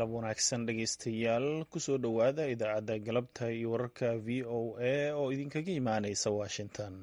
galab wanaagsan dhegeystayaal kusoo dhowaada idaacadda galabta iyo wararka v o a oo idinkaga imaaneysa washington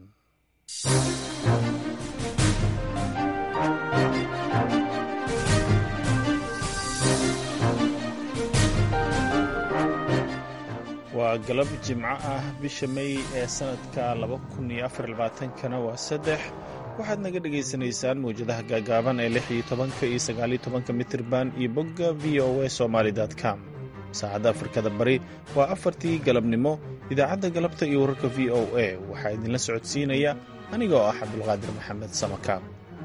waa galab jimco ah bisha may ee sanadka kana waa saddex waxaad naga dhagaysanaysaan mawjadaha gaagaaban ee lix iyo tobanka iyo sagaaliyo tobanka mitirban iyo bogga v o a somaly com saacadda afrikada bari waa afartii galabnimo idaacadda galabta iyo wararka v o a waxaa idinla socodsiinaya anigoo ah cabdulqaadir maxamed samakaab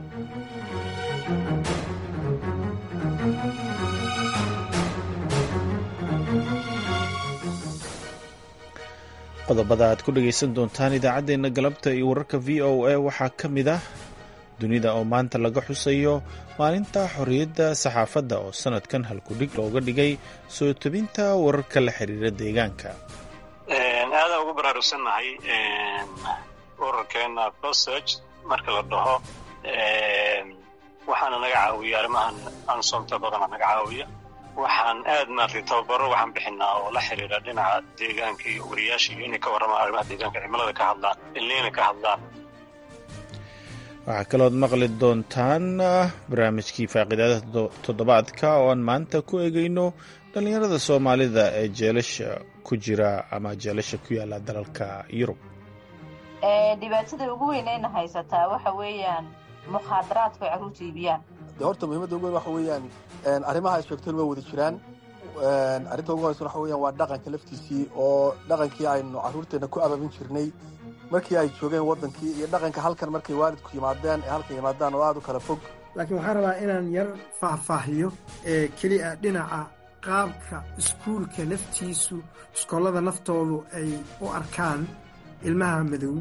qodobada aad ku dhegaysan doontaan idaacaddeenna galabta iyo wararka v o a waxaa ka mid ah dunida oo maanta laga xusayo maalinta xorriyadda saxaafadda oo sannadkan halkudhig looga dhigay soo tebinta wararka la xiriira deegaanka aadaan ugu baraarugsannahay ururkeena proseg marka la dhaho waxaana naga caawiya arrimahan ansomta badana naga caawiya waxaan aad maartay tababaro waxaan bixinaa oo la xiriira dhinaca deegaanka iyo wariyaasha iyo inay ka warramaan arrimaha deegaanka cimilada ka hadlaan ilniina ka hadlaan waxaa kalood maqli doontaan barnaamijkii faaqiidaada toddobaadka oo aan maanta ku egeyno dhallinyarada soomaalida ee jeelasha ku jira ama jeelasha ku yaala dalalka yurub dhibaatada ugu weynayna haysataa waxa weeyaan mukhaadaraadka ay carruurta iibiyaan de horta muhiimadda ugu weyn waxa weeyaan arrimaha ay sheegteen waa wada jiraan arrinta ugu horeysan waxa weeyaan waa dhaqanka laftiisii oo dhaqankii aynu carruurteenna ku ababin jirnay markii ay joogeen waddankii iyo dhaqanka halkan markay waalidku yimaadeen ee halkan yimaadaan oo aada u kala fog laakiin waxaan rabaa inaan yar faahfaahiyo ee keliya dhinaca qaabka iskuulka laftiisu iskoolada naftoodu ay u arkaan ilmaha madow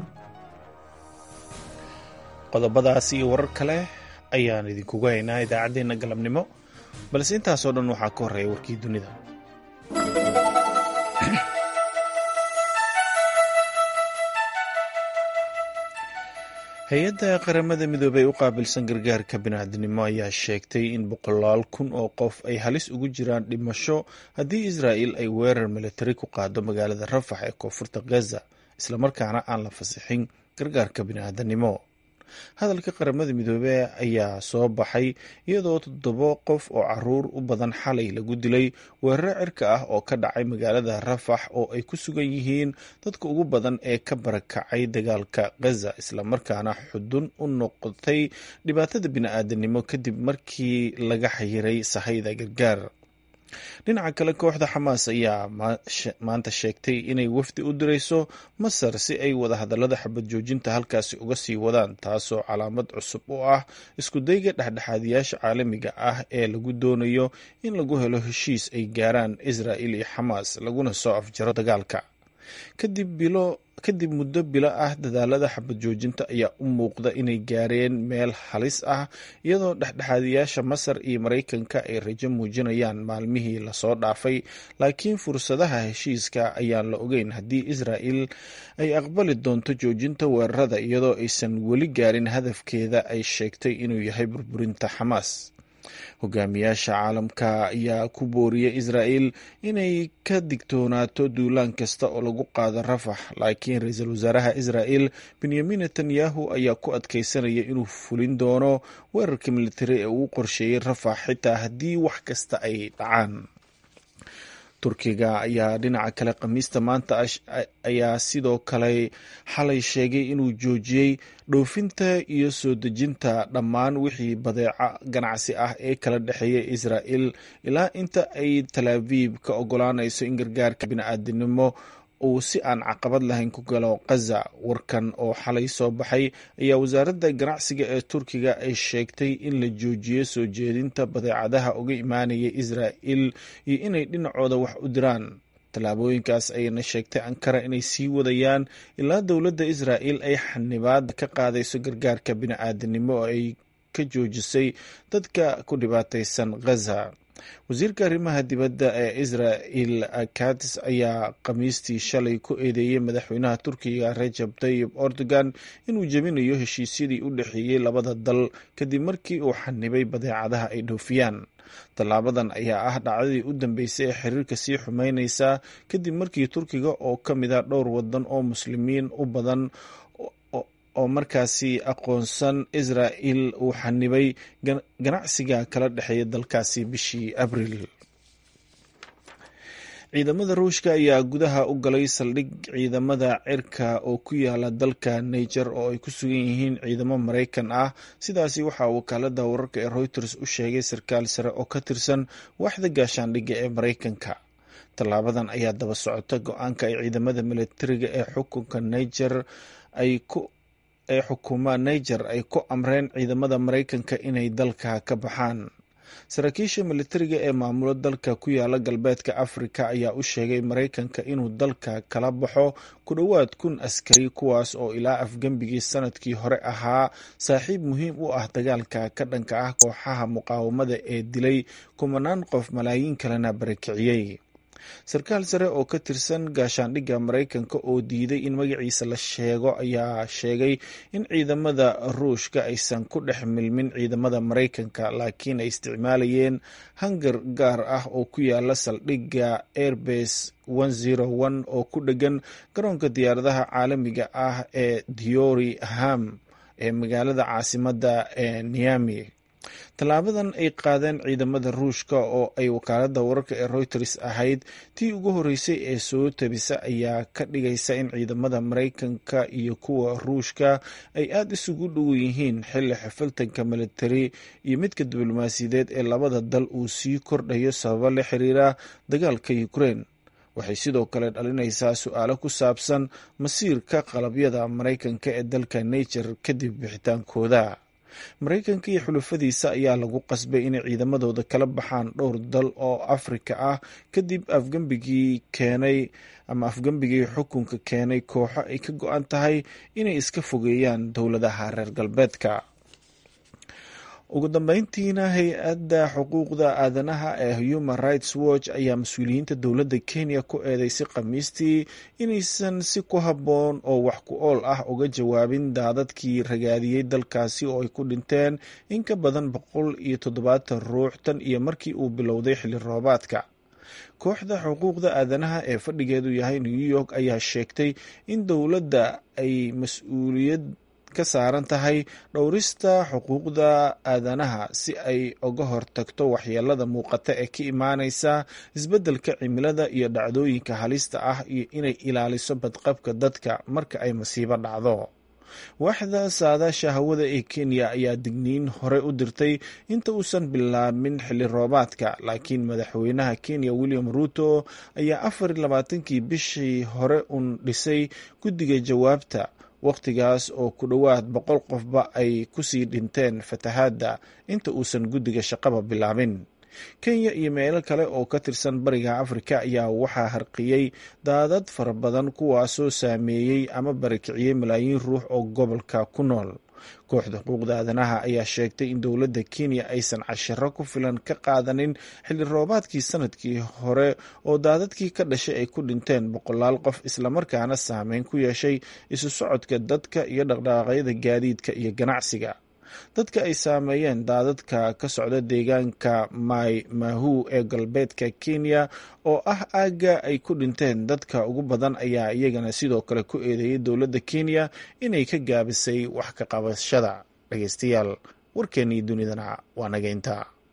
qodobadaas iyo warar kale ayaan idinkugu haynaa idaacaddeenna galabnimo balse intaasoo dhan waxaa ka horreeya warkii dunida hay-adda qaramada midoobey u qaabilsan gargaarka biniaadnimo ayaa sheegtay in boqolaal kun oo qof ay halis ugu jiraan dhimasho haddii israa'il ay weerar militari ku qaado magaalada rafax ee koonfurta gaza islamarkaana aan la fasixin gargaarka biniaadanimo hadalka qaramada midoobey ayaa soo baxay iyadoo toddobo qof oo caruur u badan xalay lagu dilay weeraro cirka ah oo ka dhacay magaalada rafax oo ay ku sugan yihiin dadka ugu badan ee ka barakacay dagaalka gaza islamarkaana xudun u noqotay dhibaatada bini-aadanimo kadib markii laga xayiray sahayda gargaar dhinaca kale kooxda xamaas ayaa maanta sheegtay inay wafdi u dirayso masar si ay wadahadallada xabad joojinta halkaasi uga sii wadaan taasoo calaamad cusub u ah iskudayga dhexdhexaadiyaasha caalamiga ah ee lagu doonayo in lagu helo heshiis ay gaaraan israa'il iyo xamaas laguna soo afjaro dagaalka kadib muddo bilo ah dadaalada xabad joojinta ayaa u muuqda inay gaareen meel halis ah iyadoo dhexdhexaadiyaasha masar iyo maraykanka ay rajo muujinayaan maalmihii lasoo dhaafay laakiin fursadaha heshiiska ayaan la ogeyn haddii israa'il ay aqbali doonto joojinta weerarada iyadoo aysan weli gaarin hadafkeeda ay sheegtay inuu yahay burburinta xamaas hogaamiyaasha caalamka ayaa ku booriyay israa'il inay ka digtoonaato duulaan kasta oo lagu qaado rafax laakiin ra-iisul wasaaraha israa'il benyamin netanyahu ayaa ku adkeysanaya inuu fulin doono weerarka militari ee uu qorsheeyey rafax xitaa haddii wax kasta ay dhacaan turkiga ayaa dhinaca kale khamiista maanta ayaa sidoo kale xalay sheegay inuu joojiyey dhoofinta iyo soo dejinta dhammaan wixii badeeco ganacsi ah ee kala dhexeeya israa'il ilaa inta ay talaaviib ka ogolaanayso in gargaarka bini-aadinimo uu si aan caqabad lahayn ku galo khaza warkan oo xalay soo baxay ayaa wasaaradda ganacsiga ee turkiga ay sheegtay in la joojiyo soo jeedinta badeecadaha uga imaanaya israa'il iyo inay dhinacooda wax u diraan tallaabooyinkaas ayayna sheegtay ankara inay sii wadayaan ilaa dowladda israa'il ay xanibaad ka qaadayso gargaarka bini-aadanimo oo ay ka joojisay dadka ku dhibaataysan khaza wasiirka arrimaha dibadda ee israel katis ayaa khamiistii shalay ku eedeeyey madaxweynaha turkiga rajab tayib erdogan inuu jebinayo heshiisyadii u dhexeeyey labada dal kadib markii uu xanibay badeecadaha ay dhoofiyaan tallaabadan ayaa ah dhacdadii u dambeysay ee xiriirka sii xumeyneysa kadib markii turkiga oo ka mid a dhowr wadan oo muslimiin u badan oo markaasi aqoonsan israel uu xanibay ganacsiga kala dhexeeya dalkaasi bishii abriil ciidamada ruushka ayaa gudaha u galay saldhig ciidamada cirka oo ku yaala dalka niger oo ay ku sugan yihiin ciidamo maraykan ah sidaasi waxaa wakaalada wararka ee reuters u sheegay sarkaal sare oo ka tirsan waaxda gaashaandhigga ee maraykanka tallaabadan ayaa daba socota go-aanka ay ciidamada militariga ee xukunka niger ay ku ee xukuma niger ay ku amreen ciidamada maraykanka inay dalka ka baxaan saraakiisha militariga ee maamulo dalka ku yaala galbeedka afrika ayaa u sheegay maraykanka inuu dalka kala baxo ku dhowaad kun askari kuwaas oo ilaa afgembigii sanadkii hore ahaa saaxiib muhiim u ah dagaalka ka dhanka ah kooxaha muqaawamada ee dilay kumanaan qof malaayiin kalena barakiciyey sarkaal sare oo ka tirsan gaashaandhigga maraykanka oo diiday in magaciisa la sheego ayaa sheegay in ciidamada ruushka aysan ku dhex milmin ciidamada maraykanka laakiin ay isticmaalayeen hangar gaar ah oo ku yaala saldhigga airbase oo ku dhegan garoonka diyaaradaha caalamiga ah ee diori ham ee magaalada caasimadda ee niami tallaabadan ay qaadeen ciidamada ruushka oo ay wakaalada wararka ee reuters ahayd tii ugu horreysay ee soo tabisa ayaa ka dhigaysa in ciidamada maraykanka iyo kuwa ruushka ay aada isugu dhow yihiin xilli xifiltanka militari iyo midka diblomaasiyadeed ee labada dal uu sii kordhayo sababo la xiriira dagaalka ukraine waxay sidoo kale dhalinaysaa su-aalo ku saabsan masiirka qalabyada maraykanka ee dalka niger kadib bixitaankooda maraykanka iyo xulufadiisa ayaa lagu qasbay inay ciidamadooda kala baxaan dhowr dal oo afrika ah kadib afgembigii keenay ama afgembigii xukunka keenay kooxo ay ka go-an tahay inay iska fogeeyaan dowladaha reer galbeedka ugu dambeyntiina hay-adda xuquuqda aadanaha ee human rights watch ayaa mas-uuliyiinta dowladda kenya ku eedeysay khamiistii inaysan si ku habboon oo wax ku ool ah uga jawaabin daadadkii ragaadiyey dalkaasi oo ay ku dhinteen in ka badan boqol iyo toddobaatan ruux tan iyo markii uu bilowday xilli roobaadka kooxda xuquuqda aadanaha ee fadhigeedu yahay new york ayaa sheegtay in dowladda ay mas-uuliyad ka saaran tahay dhowrista xuquuqda aadanaha si ay uga hortagto waxyeelada muuqata ee ka imaaneysa isbeddelka cimilada iyo dhacdooyinka halista ah iyo inay ilaaliso badqabka dadka marka ay masiibo dhacdo waaxda saadaasha hawada ee kenya ayaa digniin hore u dirtay inta uusan bilaabmin xilli roobaadka laakiin madaxweynaha kenya william ruto ayaa afar iyo labaatankii bishii hore un dhisay guddiga jawaabta wakhtigaas oo ku dhowaad boqol qofba ay kusii dhinteen fatahaadda inta uusan guddiga shaqaba bilaabin kenya iyo meelo kale oo ka tirsan bariga afrika ayaa waxaa harqiyey daadad fara badan kuwaasoo saameeyey ama barakiciyey malaayiin ruux oo gobolka ku nool kooxda xuquuqda aadanaha ayaa sheegtay in dowladda kenya aysan cashiro ku filan ka qaadanin xilli roobaadkii sanadkii hore oo daadadkii ka dhashay ay ku dhinteen boqolaal qof islamarkaana saameyn ku yeeshay isu socodka dadka iyo dhaqdhaqaaqyada gaadiidka iyo ganacsiga dadka ay saameeyeen daadadka ka socda deegaanka mai mahu ee galbeedka kenya oo ah aagga ay ku dhinteen dadka ugu badan ayaa iyagana sidoo kale ku eedeeyay dowladda kenya inay ka gaabisay wax ka qabashada dhageystayaal warkeennii dunidana waa nageynta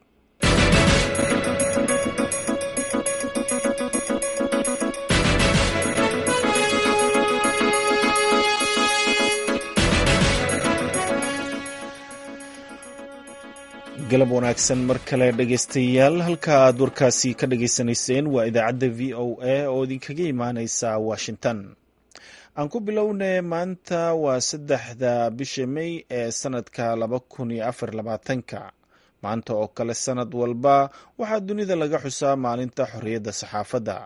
galab wanaagsan mar kale dhegeystayaal halka aad warkaasi ka dhageysanayseen waa idaacadda v o a oo idinkaga imaaneysa washington aan ku bilownay maanta waa saddexda bisha may ee sanadka laba kun iyo afar labaatanka maanta oo kale sanad walba waxaa dunida laga xusaa maalinta xorriyadda saxaafadda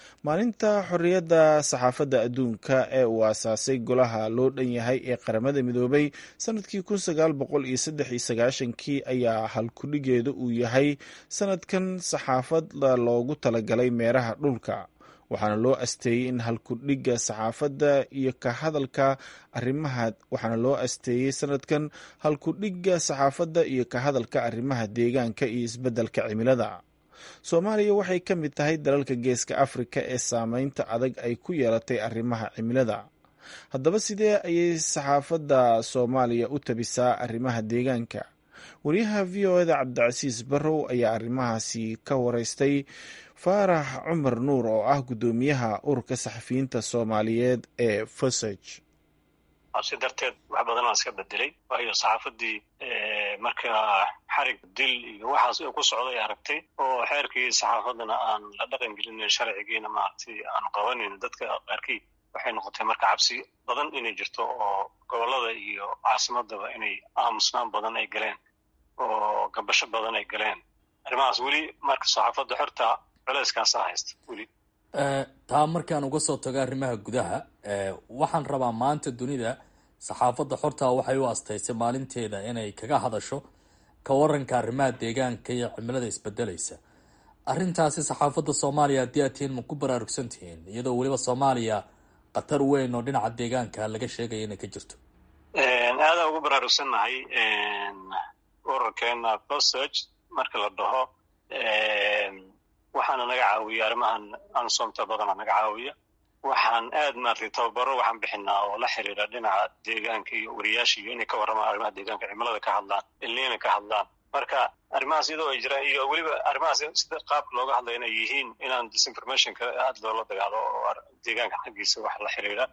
maalinta xorriyadda saxaafadda adduunka ee uu aasaasay golaha loo dhan yahay ee qaramada midoobay sanadkii kun sagaal boqol iyo saddex iyo sagaashankii ayaa halkudhigeedu uu yahay sanadkan saxaafadda loogu talagalay meeraha dhulka waxaana loo asteeyey in halkudhigga saxaafadda iyo ka hadalka arimaha waxaana loo asteeyey sanadkan halkudhigga saxaafadda iyo ka hadalka arrimaha deegaanka iyo isbeddelka cimilada soomaaliya waxay ka mid tahay dalalka geeska afrika ee saameynta adag ay ku yeelatay arrimaha cimilada haddaba sidee ayay saxaafadda soomaaliya u tabisaa arrimaha deegaanka wariyaha v o eda cabdicasiis barrow ayaa arrimahaasi ka wareystay faarax cumar nuur oo ah guddoomiyaha ururka saxafiyiinta soomaaliyeed ee fosage si darteed wax badan aan iska bedelay waayo saxaafadii markaa xarig dil iyo waxaas ku socday aragtay oo xeerkii saxaafadana aan la dhaqan gelinin sharcigiina maaragtay aan qabanin dadka qaarkii waxay noqotay marka cabsi badan inay jirto oo gobolada iyo caasimadaba inay aamusnaan badan ay galeen oo gabasho badan ay galeen arrimahaas weli marka saxaafadda xorta culeyskaasaa haysta weli taa markaan uga soo tago arrimaha gudaha waxaan rabaa maanta dunida saxaafadda xorta waxay u astaysay maalinteeda inay kaga hadasho ka waranka arrimaha deegaanka iyo cimilada isbedelaysa arrintaasi saxaafadda soomaaliya haddii aad tihiin ma ku baraarugsan tihiin iyadoo weliba soomaaliya khatar weyn oo dhinaca deegaanka laga sheegaya inay ka jirto aadaan ugu baraarugsannahay ururkeena fosage marka la dhaho waxaana naga caawiya arrimahan ansomta badana naga caawiya waxaan aad maaragtay tababaro waxaan bixinaa oo la xiriira dhinaca deegaanka iyo wariyaasha iyo inay ka warramaan arrimaha deegaanka cimilada ka hadlaan ilniina ka hadlaan marka arrimahaas iyadoo ay jiraan iyo weliba arrimahaas sida qaabka looga hadlaya inay yihiin inaan disinformationka aad loola dagaalo oo deegaanka xaggiisa wax la xiriira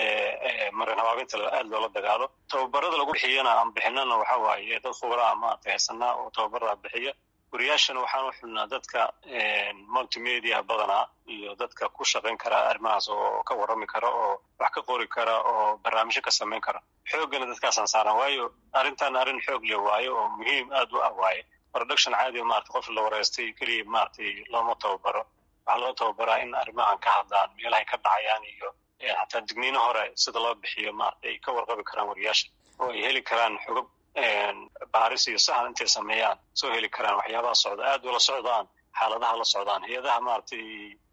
marin habaabinta aad loola dagaalo tababarada lagu bixiyana aan bixinana waxa waaye dad khubraa maaragtay haysanaa oo tababarada bixiya wariyaashana waxaan u xulnaa dadka multimedia badanaa iyo dadka ku shaqayn kara arrimahaas oo ka warrami kara oo wax ka qori kara oo barnaamijyo ka samayn kara xooggana dadkaasaan saaran waayo arrintan arrin xoog leh waayo oo muhiim aad u ah waaye production caadi maarata qof la wareystay keliya maaragtay looma tababaro waxaa loo tababaraa in arrimahan ka hadlaan meelahay ka dhacayaan iyo xataa digniino hore sida loo bixiyo maarata ay ka warqabi karaan wariyaasha oo ay heli karaan xogab baaris iyo sahan intay sameeyaan soo heli karaan waxyaabaha socda aad ula socdaan xaaladaha la socdaan hay-adaha maaragtay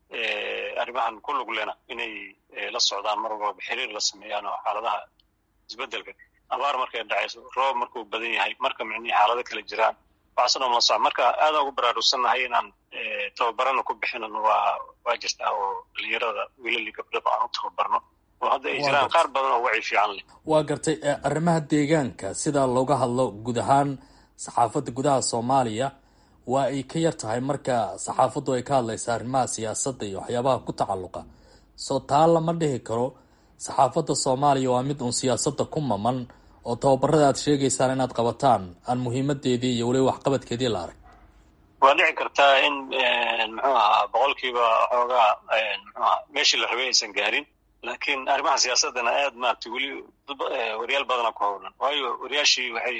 arrimahan ku lug lena inay la socdaan mar walba xiriir la sameeyaan oo xaaladaha isbedelka abaar markay dhacayso roob markuu badan yahay marka micnihii xaalado kale jiraan waxaasoo dhan la socda marka aadaan ugu baraarugsannahay inaan tababarana ku bixinan waa waa jirtaa oo dhalinyarada wiilali gabdhaba aan u tababarno oo hadda ay jiraan qaar badan oo waci fiican leh waa gartay arrimaha deegaanka sida looga hadlo guud ahaan saxaafadda gudaha soomaaliya waa ay ka yar tahay marka saxaafaddu ay ka hadlaysa arrimaha siyaasadda iyo waxyaabaha ku tacalluqa soo taa lama dhihi karo saxaafadda soomaaliya waa mid uun siyaasadda ku maman oo tababarada aad sheegaysaan inaad qabataan aan muhiimadeedii iyo weliba waxqabadkeedii la arag waa dhici kartaa in muxuu ahaa boqolkiiba xoogaa muxuu aha meeshii la rabay aysan gaarin laakiin arrimaha siyaasadana aad maaragtay weli wariyaal badana ku howlan waayo wariyaashii waxay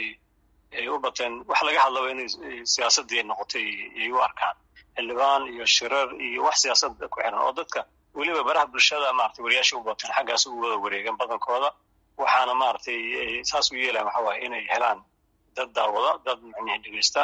u bateen wax laga hadlaba inay siyaasadii noqotay ay u arkaan xildhibaan iyo shirar iyo wax siyaasada ku xiran oo dadka weliba baraha bulshada maaragtay wariyaashii u bateen xaggaas u wada wareegan badankooda waxaana maaragtay saas u yeelayan waxa waaye inay helaan dad daawada dad micnihi dhegeysta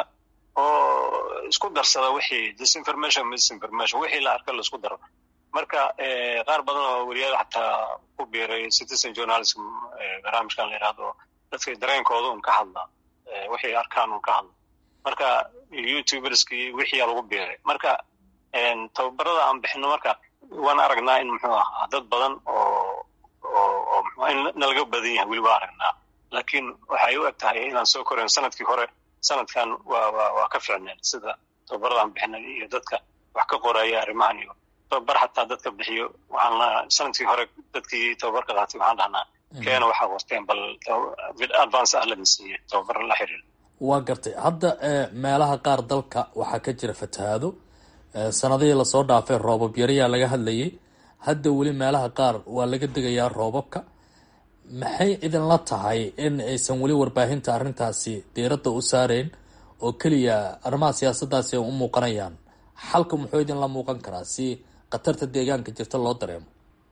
oo isku darsada wixii disinformation misinformation wixii la arka laisku daro marka qaar badan oo wariyaal xataa ku biiray citizen journalism barnaamijkan la yidhahdo dadka dareenkooda un ka hadla wixii arkaan un ka hadla marka youtuberskii wixii lagu biiray marka tababarada aan bixino marka waan aragnaa in muxuu ahaa dad badan oo oo in nalaga badan yahay weli waa aragnaa laakiin waxay u eg tahay inaan soo korayn sanadkii hore sanadkan waa waa waa ka ficneen sida tababarada aan bixinay iyo dadka wax ka qoraya arrimahan iyo tababar xataa dadka bixiyo waxaan sanadkii hore dadkii tababarka qaatay waxaan dhahnaa keena waxaa warteen bal advance ah laga siiyey tababar la xiriir waa gartay hadda meelaha qaar dalka waxaa ka jira fatahaado sanadihii lasoo dhaafay roobab yarayaa laga hadlayay hadda weli meelaha qaar waa laga degayaa roobabka maxay idinla tahay in aysan weli warbaahinta arrintaasi diiradda u saareen oo keliya arrimaha siyaasaddaasi ay u muuqanayaan xalka muxuu idinla muuqan karaa si khatarta deegaanka jirta loo dareemo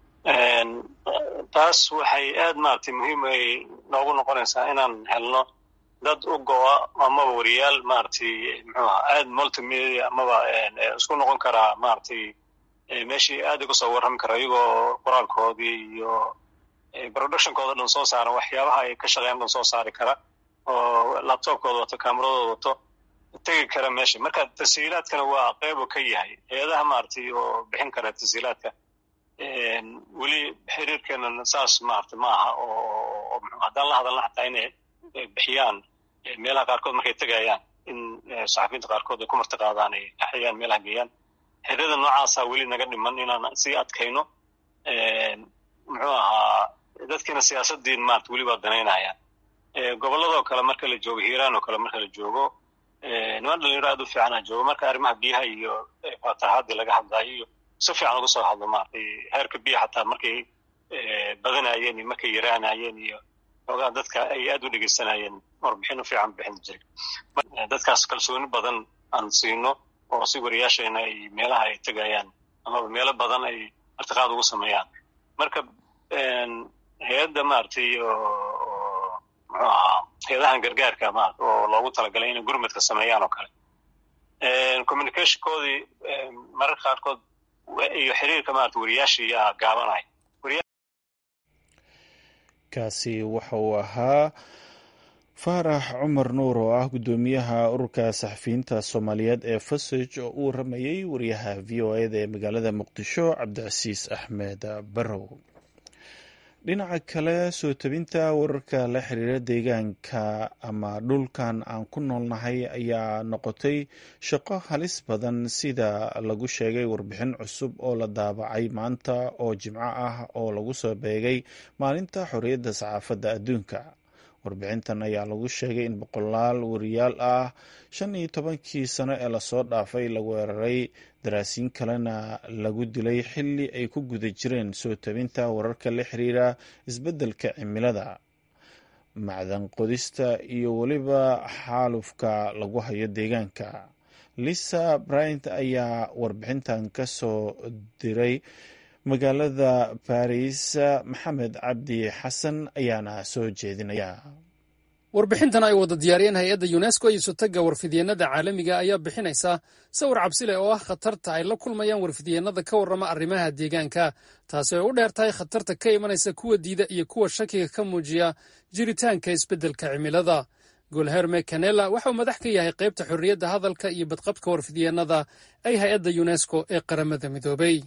taas waxay aad maaragtay muhiim ay noogu noqonaysaa inaan helno dad u go-a amaba wariyaal maaragtay muxuu aha aad multimedia amaba isku noqon karaa maaragtay meeshii aad uga soo warrami kara iyagoo qoraalkoodii iyo productionkooda dhan soo saaran waxyaabaha ay ka shaqeeyaan dhan soo saari kara oo laptopkooda wato kamaradooda wato tegi kara meesha marka tashiilaadkana waa qeybu ka yahay hay-adaha maaragtay oo bixin kara tashiilaadka weli xiriirkeenana saas maaragtay ma aha oo haddaan la hadalna xataa inay bixiyaan meelaha qaarkood markay tegayaan in saxafiyiinta qaarkood ay ku marti qaadaan ay axyaan meelaha geeyaan xiriirada noocaasa weli naga dhiman inaan sii adkayno muxuu ahaa dadkiina siyaasadiin maarata weli waa danaynayaan gobolladoo kale marka la joogo hiiraan oo kale marka la joogo niman dhalinyaro aad u fiicana joogo marka arrimaha biyaha iyo fatahaadii laga hadlayo iyo si fiican uga soo hadlo maaragtay heerka biya xataa markay badanayeen iyo markay yaraanayeen iyo xoogaa dadka ay aad u dhegeysanayeen warbixin u fiican bixin jiray dadkaas kalsooni badan aan siino oo si wariyaashayna ay meelaha ay tegayaan amaba meelo badan ay martiqaad ugu sameeyaan marka hay-adda maaragtay oo muxuu ahaa hay-adahan gargaarka maarata oo loogu talagalay inay gurmadka sameeyaan oo kale communicationkoodii mararka qaarkood iyo xiriirka maarata wariyaashii yaa gaabanaya kaasi waxa uu ahaa faarax cumar nuur oo ah guddoomiyaha ururka saxafiyiinta soomaaliyeed ee fasaj oo u waramayey wariyaha v o eda ee magaalada muqdisho cabdicasiis axmed barrow dhinaca kale soo tabinta wararka la xiriira deegaanka ama dhulkan aan ku noolnahay ayaa noqotay shaqo halis badan sida lagu sheegay warbixin cusub oo la daabacay maanta oo jimco ah oo lagu soo beegay maalinta xorriyadda saxaafadda adduunka warbixintan ayaa lagu sheegay in boqolaal wariyaal ah shan iyo tobankii sano ee lasoo dhaafay la weeraray daraasiin kalena lagu dilay xilli ay ku guda jireen soo tabinta wararka la xiriira isbeddelka cimilada macdan qodista iyo weliba xaalufka lagu hayo deegaanka lisa bryant ayaa warbixintan ka soo diray magaalada baris maxamed cabdi xasan ayaana soo jeedinaya warbixintan ay wada diyaariyeen hay-adda yunesko iyo sotagga warfidyeenada caalamiga ayaa bixinaysa sawir cabsi leh oo ah khatarta ay la kulmayaan warfidyeenada ka warrama arrimaha deegaanka taasi ay u dheer tahay khatarta ka imanaysa kuwa diida iyo kuwa shakiga ka muujiya jiritaanka isbeddelka cimilada golherme canela waxa uu madax ka yahay qaybta xorriyadda hadalka iyo badqabka warfidyeenada ay hay-adda yunesko ee qaramada midoobay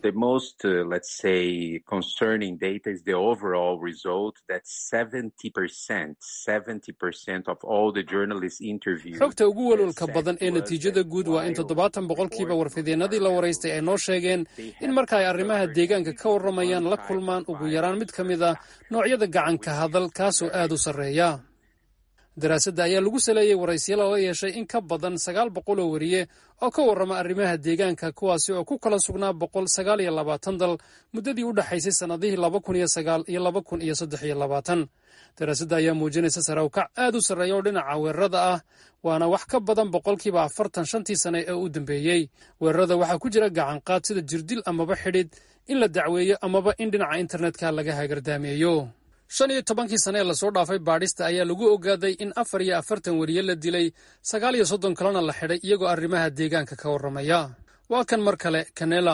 xogta ugu welwelka badan ee natiijada guud waa in toddobaatan boqolkiiba warfidyeenadii la waraystay ay noo sheegeen in marka ay arrimaha deegaanka ka warramayaan la kulmaan ugu yaraan mid ka mid a noocyada gacanka hadal kaasoo aad u sarreeya daraasadda ayaa lagu saleeyey waraysyala la yeeshay in ka badan sagaal boqol oo wariye oo ka warrama arrimaha deegaanka kuwaasi oo ku kala sugnaa boqol sagaal iyo labaatan dal muddadii u dhexaysay sannadihii laba kun iyo sagaal iyo laba kun iyo saddex iyo labaatan daraasadda ayaa muujinaysa sarawkac aad u sarreeya oo dhinaca weerarada ah waana wax ka badan boqolkiiba afartan shantii sane ee u dambeeyey weerarada waxaa ku jira gacanqaad sida jirdil amaba xidhid in la dacweeyo amaba in dhinaca internetka laga hagardaameeyo shan iyo tobankii sane ee lasoo dhaafay baadhista ayaa lagu ogaaday in afar iyo afartan weriye la dilay sagaal iyo soddon kalena la xidhay iyagoo arrimaha deegaanka ka warramaya waa kan mar kale canela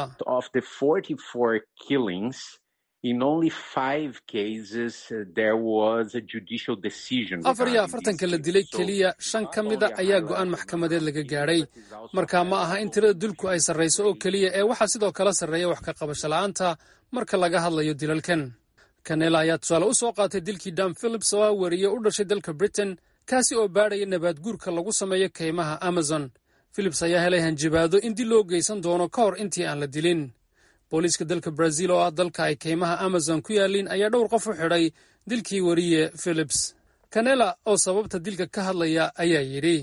afar iyo afartanka la dilay keliya shan ka mida ayaa go'aan maxkamadeed laga gaadhay marka ma aha in tirada dulku ay sarrayso oo keliya ee waxaa sidoo kale sarreeya wax ka qabasho la'aanta marka laga hadlayo dilalkan kanela ayaa tusaale u soo qaatay dilkii dam philips oo ah wariye u dhashay dalka britain kaasi oo baadhaya nabaad guurka lagu sameeyo kaymaha amazon philips ayaa helay hanjabaado in dil loo geysan doono ka hor intii aan la dilin booliiska dalka brazil oo ah dalka ay kaymaha amazon ku yaaliin ayaa dhowr qof u xidhay dilkii wariye philips kanela oo sababta dilka ka hadlaya ayaa yidhi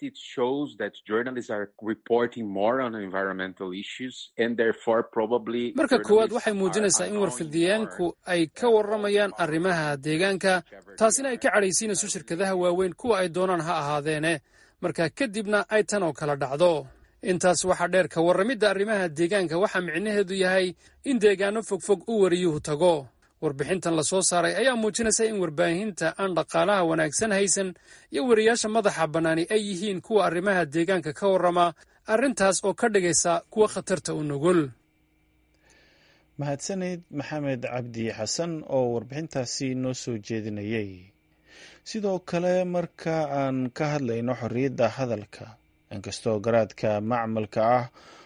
marka koowaad waxay muujinaysaa in warfidyaanku ay ka warramayaan arrimaha deegaanka taasina ay ka cadhaysiinayso shirkadaha waaweyn kuwa ay doonaan ha ahaadeene marka kadibna ay tan oo kala dhacdo intaas waxaa dheer ka warramidda arrimaha deegaanka waxaa micnaheedu yahay in deegaano fogfog u wariyuhu tago warbixintan la soo saaray ayaa muujinaysa in warbaahinta aan dhaqaalaha wanaagsan haysan iyo wariyaasha madaxa bannaani ay yihiin kuwa arrimaha deegaanka ka warrama arrintaas oo ka dhigaysa kuwa khatarta u nugul mahadsanid maxamed cabdi xasan oo warbixintaasi noo soo jeedinayay sidoo kale marka aan ka hadlayno xorriyadda hadalka inkastoo garaadka macmalka ah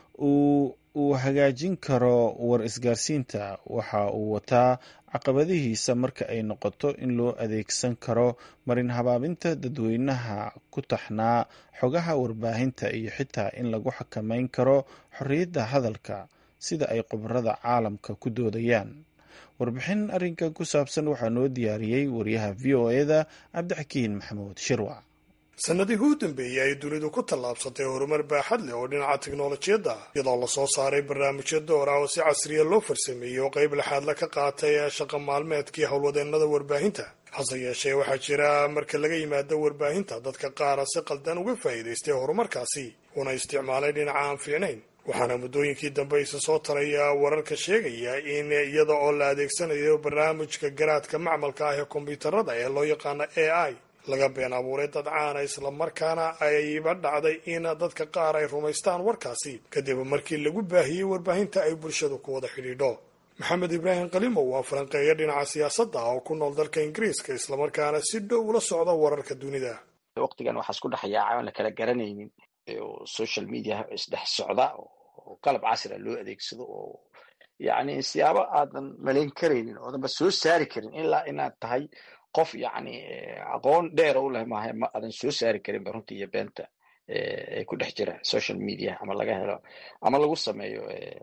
uu hagaajin karo war isgaarsiinta waxa uu wataa caqabadihiisa marka ay noqoto in loo adeegsan karo marin habaabinta dadweynaha ku taxnaa xogaha warbaahinta iyo xitaa in lagu xakameyn karo xorriyadda hadalka sida ay khubarada caalamka ku doodayaan warbixin arrinkan ku saabsan waxaa noo diyaariyey wariyaha v o eda cabdixakiin maxamuud shirwac sannadihii u dambeeyey ay dunidu ku tallaabsatay horumar baaxad leh oo dhinaca tiknolojiyadda iyadoo lasoo saaray barnaamijyo door ah oo si casriya loo farsameeyey oo qayb lexaadla ka qaatay ee shaqa maalmeedkii howlwadeennada warbaahinta hase yeeshee waxaa jira marka laga yimaado warbaahinta dadka qaara si qaldan uga faa'iidaystay horumarkaasi una isticmaalay dhinaca aan fiicnayn waxaana muddooyinkii dambe isa soo taraya wararka sheegaya in iyada oo la adeegsanayo barnaamijka garaadka macmalka ah ee kombiyuutarada ee loo yaqaano a i laga been abuuray dad caana islamarkaana ayba dhacday in dadka qaar ay rumaystaan warkaasi kadib markii lagu baahiyey warbaahinta ay bulshadu ku wada xidhiidho maxamed ibraahim kalimow waa falanqeeya dhinaca siyaasadda oo ku nool dalka ingiriiska islamarkaana si dhow ula socda wararka dunida waqtigan waxaa isku dhex yaaca aan la kala garanaynin oo social media isdhex socda oo qalab casria loo adeegsado oo yacni siyaabo aadan malayn karaynin oodanba soo saari karin ilaa inaad tahay qof yacni aqoon dheer u leh maaha ma aadan soo saari karinba runtii iyo beenta ee ku dhex jira social media ama laga helo ama lagu sameeyo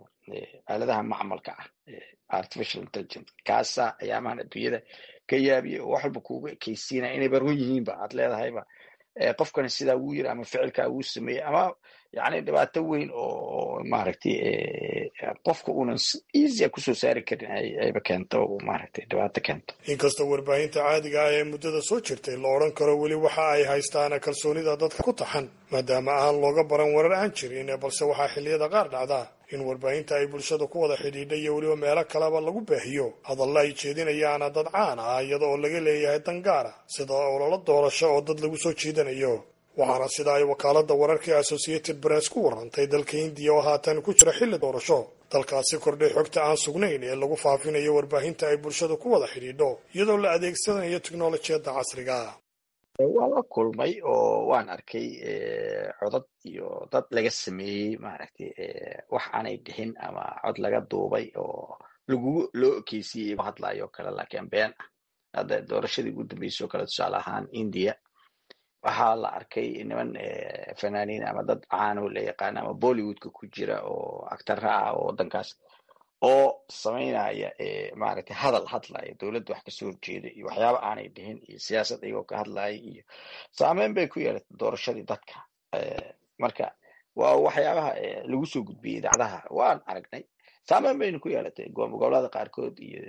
aaladaha macmalka ah artificial intelligence kaasa ayaamahan adduunyada ka yaabiya oo wax walba kuugu ekeysiinaya inayba run yihiinba aad leedahayba qofkani sidaa wuu yiri ama ficilkaa wuu sameeyey ama yani dhibaato weyn oo maaragtay qofka uunan easya kusoo saari karin ayba keento maaragtay dhibaato keento inkastoo warbaahinta caadiga ah ee muddada soo jirtay la odhan karo weli waxa ay haystaan kalsoonida dadka ku taxan maadaama aan looga baran warar aan jirin balse waxaa xilliyada qaar dhacdaa in warbaahinta ay bulshada ku wada xidhiidha iyo weliba meelo kaleba lagu baahiyo hadalla ay jeedinayaana dad caan ah iyada oo laga leeyahay dangaara sida ololo doorasho oo dad lagu soo jiidanayo waxaana sida ay wakaalada wararka associated press ku warantay dalka hindiya oo haatan ku jira xilli doorasho dalkaasi kordhay xogta aan sugnayn ee lagu faafinayo warbaahinta ay bulshada ku wada xidhiidho iyadoo la adeegsanayo teknolojiyadda casriga waa la kulmay oo waan arkay codad iyo dad laga sameeyey maaragtay wax aanay dhixin ama cod laga duubay oo lagu loo ekeysiyey hadlayo kale laakiin been ah hadda doorashadii ugu dambeysay oo kale tusaale ahaan india waxaa la arkay niman fanaaniin ama dad caano la yaqaana ama bollywoodka ku jira oo actara ah oo waddankaas oo samaynaya maaragtay hadal hadlaya dowladda wax kasoo horjeeda iyo waxyaaba aanay dhihin iyo siyaasad iyagoo ka hadlaya iyo saameyn bay ku yeelatay doorashadii dadka marka waa waxyaabaha lagu soo gudbiyey idaacadaha waan aragnay saameyn bayna ku yeelatay gobolada qaarkood iyo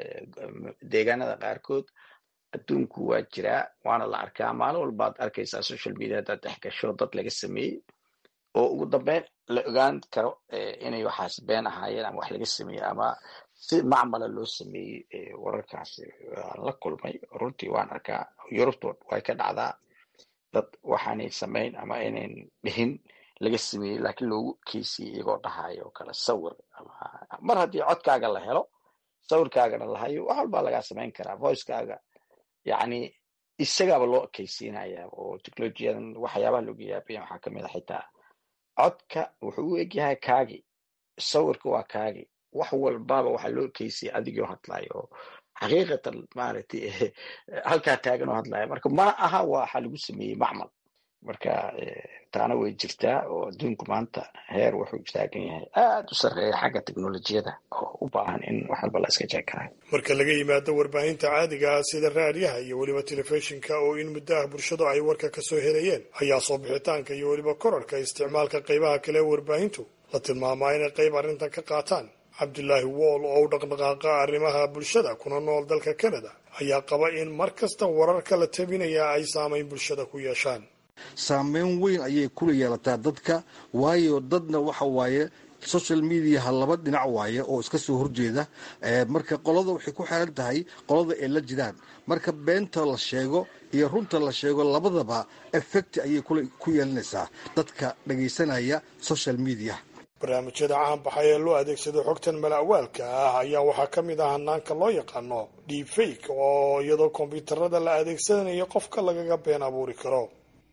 deegaanada qaarkood adduunku waa jiraa waana la arkaa maalin walbaad arkaysaa social media haddaad dhex gasho dad laga sameeyey oo ugu dambeyn la ogaan karo inay waxaas been ahaayeen ama wax laga sameeyey ama si macmala loo sameeyey wararkaasi waan la kulmay runtii waan arkaa yurubta way ka dhacdaa dad waxaanay samayn ama aynan dhihin laga sameeyey laakiin loogu keysiyey iyagoo dhahayo kale sawir mar haddii codkaaga la helo sawirkaagana la hayo wax walbaa lagaa samayn karaa voicekaaga yacni isagaaba loo ekeysiinaya oo technolojiyadan waxyaabaha looga yaabaya waxaa kamid a xitaa codka wuxuu u egyahay kaagi sawirka waa kaagi wax walbaba waxaa loo ekeysiyay adigoo hadlayo oo xaqiiqatan maaragtay halkaa taagan oo hadlaya marka mana aha waxa lagu sameeyey macmal marka taana way jirtaa oo adduunku maanta heer wuxuu taagan yahay aad u sarreeya xagga teknolojiyada oo u baahan in wax walba la iska jeekarayo marka laga yimaado warbaahinta caadiga ah sida raadiyaha iyo weliba telefishinka oo in muddo ah bulshadu ay warka ka soo helayeen ayaa soo bixitaanka iyo weliba korarhka isticmaalka qaybaha kale ee warbaahintu la tilmaamaa inay qayb arrintan ka qaataan cabdulaahi wool oo u dhaqdhaqaaqa arrimaha bulshada kuna nool dalka canada ayaa qaba in mar kasta wararka la tabinaya ay saamayn bulshada ku yeeshaan saameyn weyn ayay kula yeelataa dadka waayo dadna waxa waaye social mediaha laba dhinac waaye oo iska soo horjeeda marka qolada waxay ku xeran tahay qolada ay la jiraan marka beenta la sheego iyo runta la sheego labadaba effect ayay ku yeelanaysaa dadka dhagaysanaya social media barnaamijyada caanbaxay ee loo adeegsado xogtan mala'waalka ah ayaa waxaa ka mid ah hanaanka loo yaqaano deepfake oo iyadoo kombyuutarada la adeegsanayo qofka lagaga been abuuri karo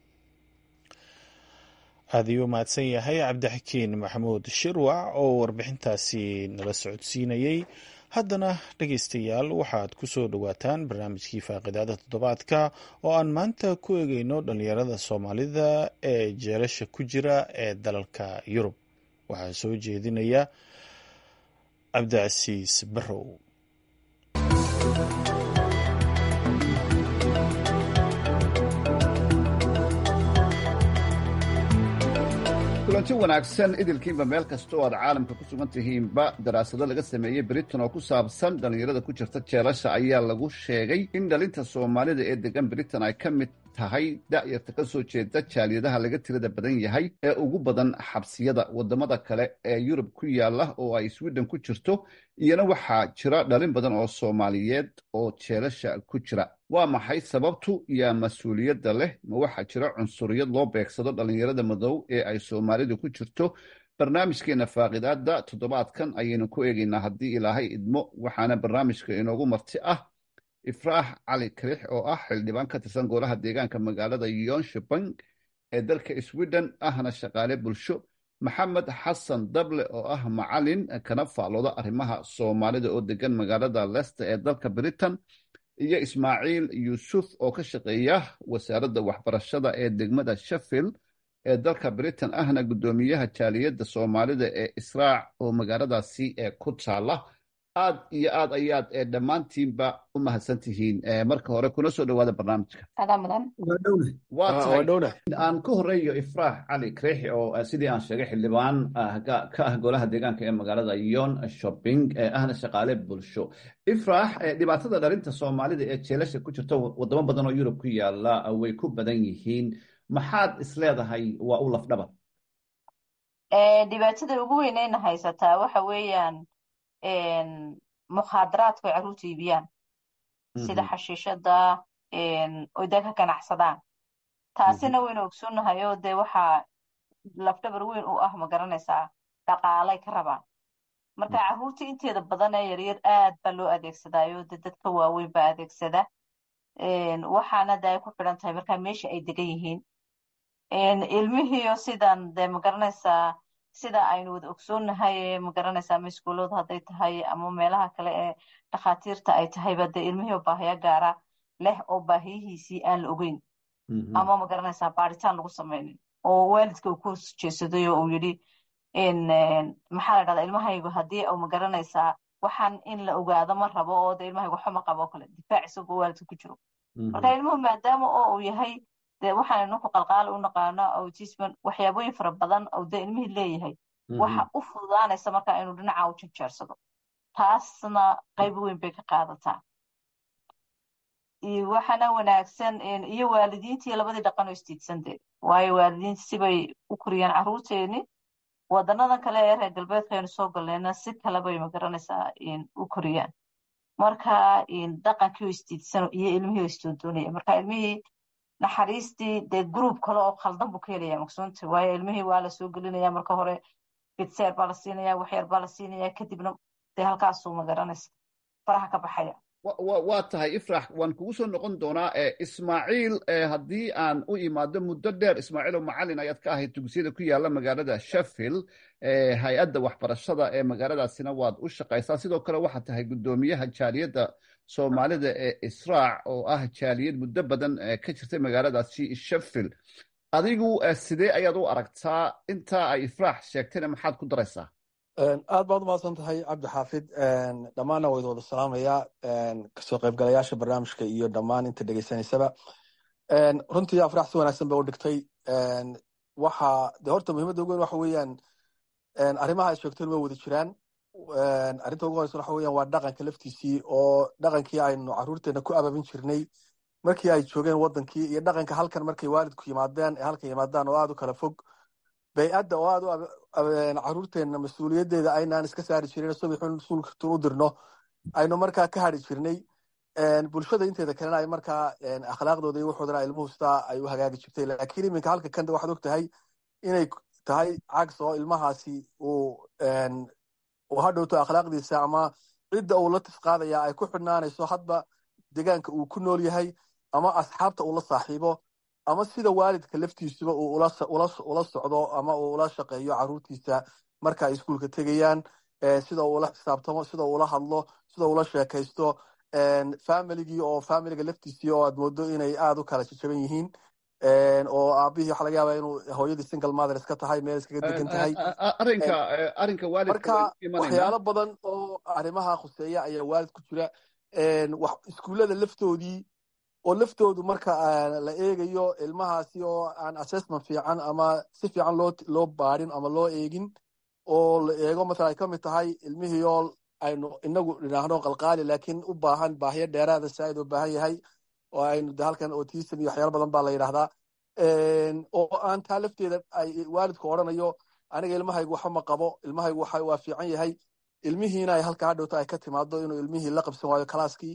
aad ayuu mahadsan yahay cabdixakiin maxamuud shirwac oo warbixintaasi nala socodsiinayey haddana dhegaystayaal waxaad ku soo dhowaataan barnaamijkii faaqidaada toddobaadka oo aan maanta ku eegeyno dhallinyarada soomaalida ee jeelasha ku jira ee dalalka yurub waxaa soo jeedinaya cabdicasiis barrow kulanti wanaagsan idilkiinba meel kasta oo aad caalamka ku sugan tihiinba daraasado laga sameeyey britain oo ku saabsan dhallinyarada ku jirta jeelasha ayaa lagu sheegay in dhalinta soomaalida ee degan britain ay ka mid tahay da'yarta ka soo jeeda jaaliyadaha laga tirada badan yahay ee ugu badan xabsiyada wadamada kale ee yurub ku yaala oo ay sweden ku jirto iyana waxaa jira dhalin badan oo soomaaliyeed oo jeelasha ku jira waa maxay sababtu yaa mas-uuliyadda leh ma waxaa jira cunsuriyad loo beegsado dhallinyarada madow ee ay soomaalidu ku jirto barnaamijkeena faaqidaada toddobaadkan ayaynu ku eegaynaa haddii ilaahay idmo waxaana barnaamijka inoogu marti ah ifraax cali karix oo ah xildhibaan ka tirsan golaha deegaanka magaalada yonshebang ee dalka sweden ahna shaqaale bulsho maxamed xasan dable oo ah macalin kana faalooda arrimaha soomaalida oo degan magaalada lester ee dalka britain iyo ismaaciil yuusuf oo ka shaqeeya wasaaradda waxbarashada ee degmada sheffield ee dalka britain ahna guddoomiyaha jaaliyadda soomaalida ee israac oo magaaladaasi ee ku taala aad iyo aad ayaad ee dhammaantiinba u mahadsan tihiin marka hore kuna soo dhowaada barnaamijka waa tahay aan ka horeeyo ifraax cali kreexi oo sidii aan sheegay xildhibaan ka ah golaha deegaanka ee magaalada yon shopping ee ahna shaqaale bulsho ifraax dhibaatada dhalinta soomaalida ee jeelasha ku jirta wadamo badan oo yurub ku yaala way ku badan yihiin maxaad isleedahay waa u lafdhabar dhibaatada ugu weynayna haysataa waxa weeyaan mukhaadaraadku ay carruurta iibiyaan sida xashiishada oy dee ka ganacsadaan taasina waynu ogsoonnahay oo dee waxaa lafdhabar weyn u ah ma garanaysaa dhaqaalay ka rabaan marka carruurta inteeda badan ee yaryar aad baa loo adeegsadaayo de dadka waaweyn baa adeegsada waxaana de ay ku xidhan tahay markaa meesha ay degan yihiin ilmihiio sidan de ma garanaysaa sida aynu wada ogsoonnahay ma garanaysaa ama iskuullada hadday tahay ama meelaha kale ee dhakhaatiirta ay tahayba dee ilmihii baahiya gaara leh oo baahiyihiisii aan la ogeyn ama ma garanaysaa baaritaan lagu samaynin oo waalidka uu ku jeesaday oo uu yidhi maxaa la dhahdaa ilmahaygu haddii u ma garanaysaa waxaan in la ogaado ma rabo oo de ilmahaygu xuma qabo oo kale difaac isagoo waalidka ku jiro marka ilmuhu maadaama oo uu yahay de waxaan ninku qalqaali u naqaano autisman waxyaabooyin fara badan oo de ilmihii leeyahay waxa u fududaanaysa marka inuu dhinaca u jejeersado taasna qayb weyn bay ka qaadataa waxaana wanaagsan iyo waalidiintii labadii dhaqan oo istiidsande waayo waalidiinta sibay u koriyaan carruurteeni wadanadan kale ee reer galbeedka aynu soo galnayna si kale bay magaranaysaa u koriyaan marka dhaqankii oo istiidsano iyo ilmihii oo isdoondoonaya marka ilmihii naxariistii dee gruub kale oo khaldan buu ka helaya maqsuunta waayo ilmihii waa la soo gelinaya marka hore bitseer baa la siinaya waxyar baa la siinaya kadibna dee halkaasuu magaranaysa faraha ka baxaya waa tahay ifrax waan kugu soo noqon doonaa ismaaciil haddii aan u imaado muddo dheer ismaaciil oo macalin ayaad ka ahayd dugsiyada ku yaala magaalada sheffield hay-adda waxbarashada ee magaaladaasina waad u shaqaysaa sidoo kale waxaad tahay guddoomiyaha jaaliyadda soomaalida ee israac oo ah jaaliyad muddo badan ka jirtay magaaladaasi sheffield adigu sidee ayaad u aragtaa intaa ay ifraax sheegtayna maxaad ku daraysaa aad baad umahadsan tahay cabdi xaafid dhammaanna waa idin wada salaamayaa kasoo qaybgalayaasha barnaamijka iyo dhammaan inta dhegeysanaysaba runtii afrax si wanaagsan bay u dhigtay waxa de horta muhiimadda ugu weyn waxa weeyaan arrimaha ay sheegteen way wada jiraan arrinta ugu horeysa waxa weeyaan waa dhaqanka laftiisii oo dhaqankii aynu carruurteena ku ababin jirnay markii ay joogeen wadankii iyo dhaqanka halkan markay waalidku yimaadeen ee halkan yimaadaan oo aada u kala fog bay-adda oo aada u caruurteenna mas-uuliyaddeeda aynaan iska saari jirin subixun suulkatun u dirno aynu markaa ka hadri jirnay bulshada inteeda kalena ay markaa akhlaaqdooda iyo waxoodana ilmuhu sidaa ay u hagaagi jirtay laakiin iminka halka kanda waxaad og tahay inay tahay cags oo ilmahaasi uu uu hadhowto akhlaaqdiisa ama cidda uu la tifqaadaya ay ku xidhnaanayso hadba deegaanka uu ku nool yahay ama asxaabta uu la saaxiibo ama sida waalidka laftiisuba uu ula socdo ama uu ula shaqeeyo caruurtiisa marka ay iskuulka tegayaan sida uu ula xisaabtamo sida uu ula hadlo sida ula sheekaysto familigii oo familiga laftiisii oo aad moodo inay aada u kala jajaban yihiin oo aabihii waxa laga yaaba inuu hooyadii single mother iska tahay meel iskaga degan tahay arrinka arrinka waalidka marka waxyaalo badan oo arrimaha khuseeya ayaa waalid ku jira iskuullada laftoodii oo laftoodu marka la eegayo ilmahaasi oo aan assessment fiican ama si fiican loo loo baadhin ama loo eegin oo la eego matala ay ka mid tahay ilmihii oo aynu inagu dhinaahno qalqaali laakiin u baahan baahiyo dheeraada saaid u baahan yahay oo aynu de halkan autism iyo waxyaalo badan baa la yidhahdaa oo aan taa lafteeda ay waalidku odhanayo aniga ilmahaygu waxba ma qabo ilmahaygu waa fiican yahay ilmihiina ay halka hadhowta ay ka timaado inuu ilmihii la qabsan waayo kalaaskii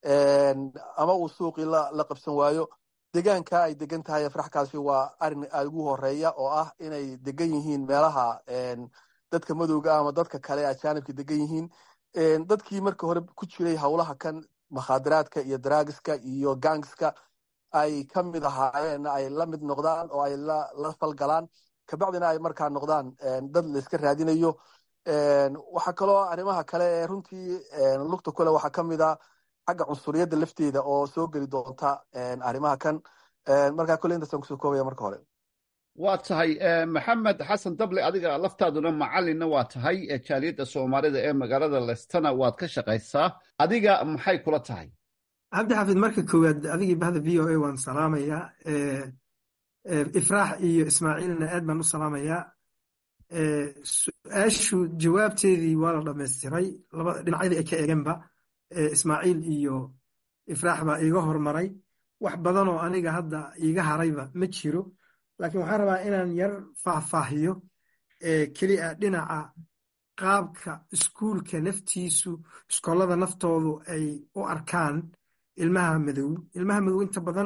ama uu suuqii la qabsan waayo degaanka ay degan tahay afraxkaasi waa arin aada ugu horeeya oo ah inay degan yihiin meelaha dadka madowga ama dadka kale ajaanibka degan yihiin dadkii marka hore ku jiray howlaha kan makhaadiraadka iyo daraagiska iyo gangska ay ka mid ahaayeen ay la mid noqdaan oo ay la falgalaan kabacdina ay markaa noqdaan dad la iska raadinayo waxaa kaloo arrimaha kale ee runtii lugta kule waxaa ka mid a xagga cunsuriyadda lafteeda oo soo geli doonta arrimaha kan markaa kule intaasaan kusoo koobaya marka hore waa tahay maxamed xasan dable adiga laftaaduna macalinna waa tahay jaaliyadda soomaalida ee magaalada lestana waad ka shaqaysaa adiga maxay kula tahay cabdi xafid marka koowaad adigii bahda v o a waan salaamayaa ifraax iyo ismaaciilna aad baan u salaamayaa su-aashu jawaabteedii waa la dhamaystiray laba dhinacyadii ay ka egenba ismaaciil iyo ifraax baa iiga hormaray wax badanoo aniga hadda iiga harayba ma jiro laakiin waxaan rabaa inaan yar faahfaahiyo keliya dhinaca qaabka iskuulka naftiisu iskoolada naftoodu ay u arkaan ilmaha madow ilmaha madow inta badan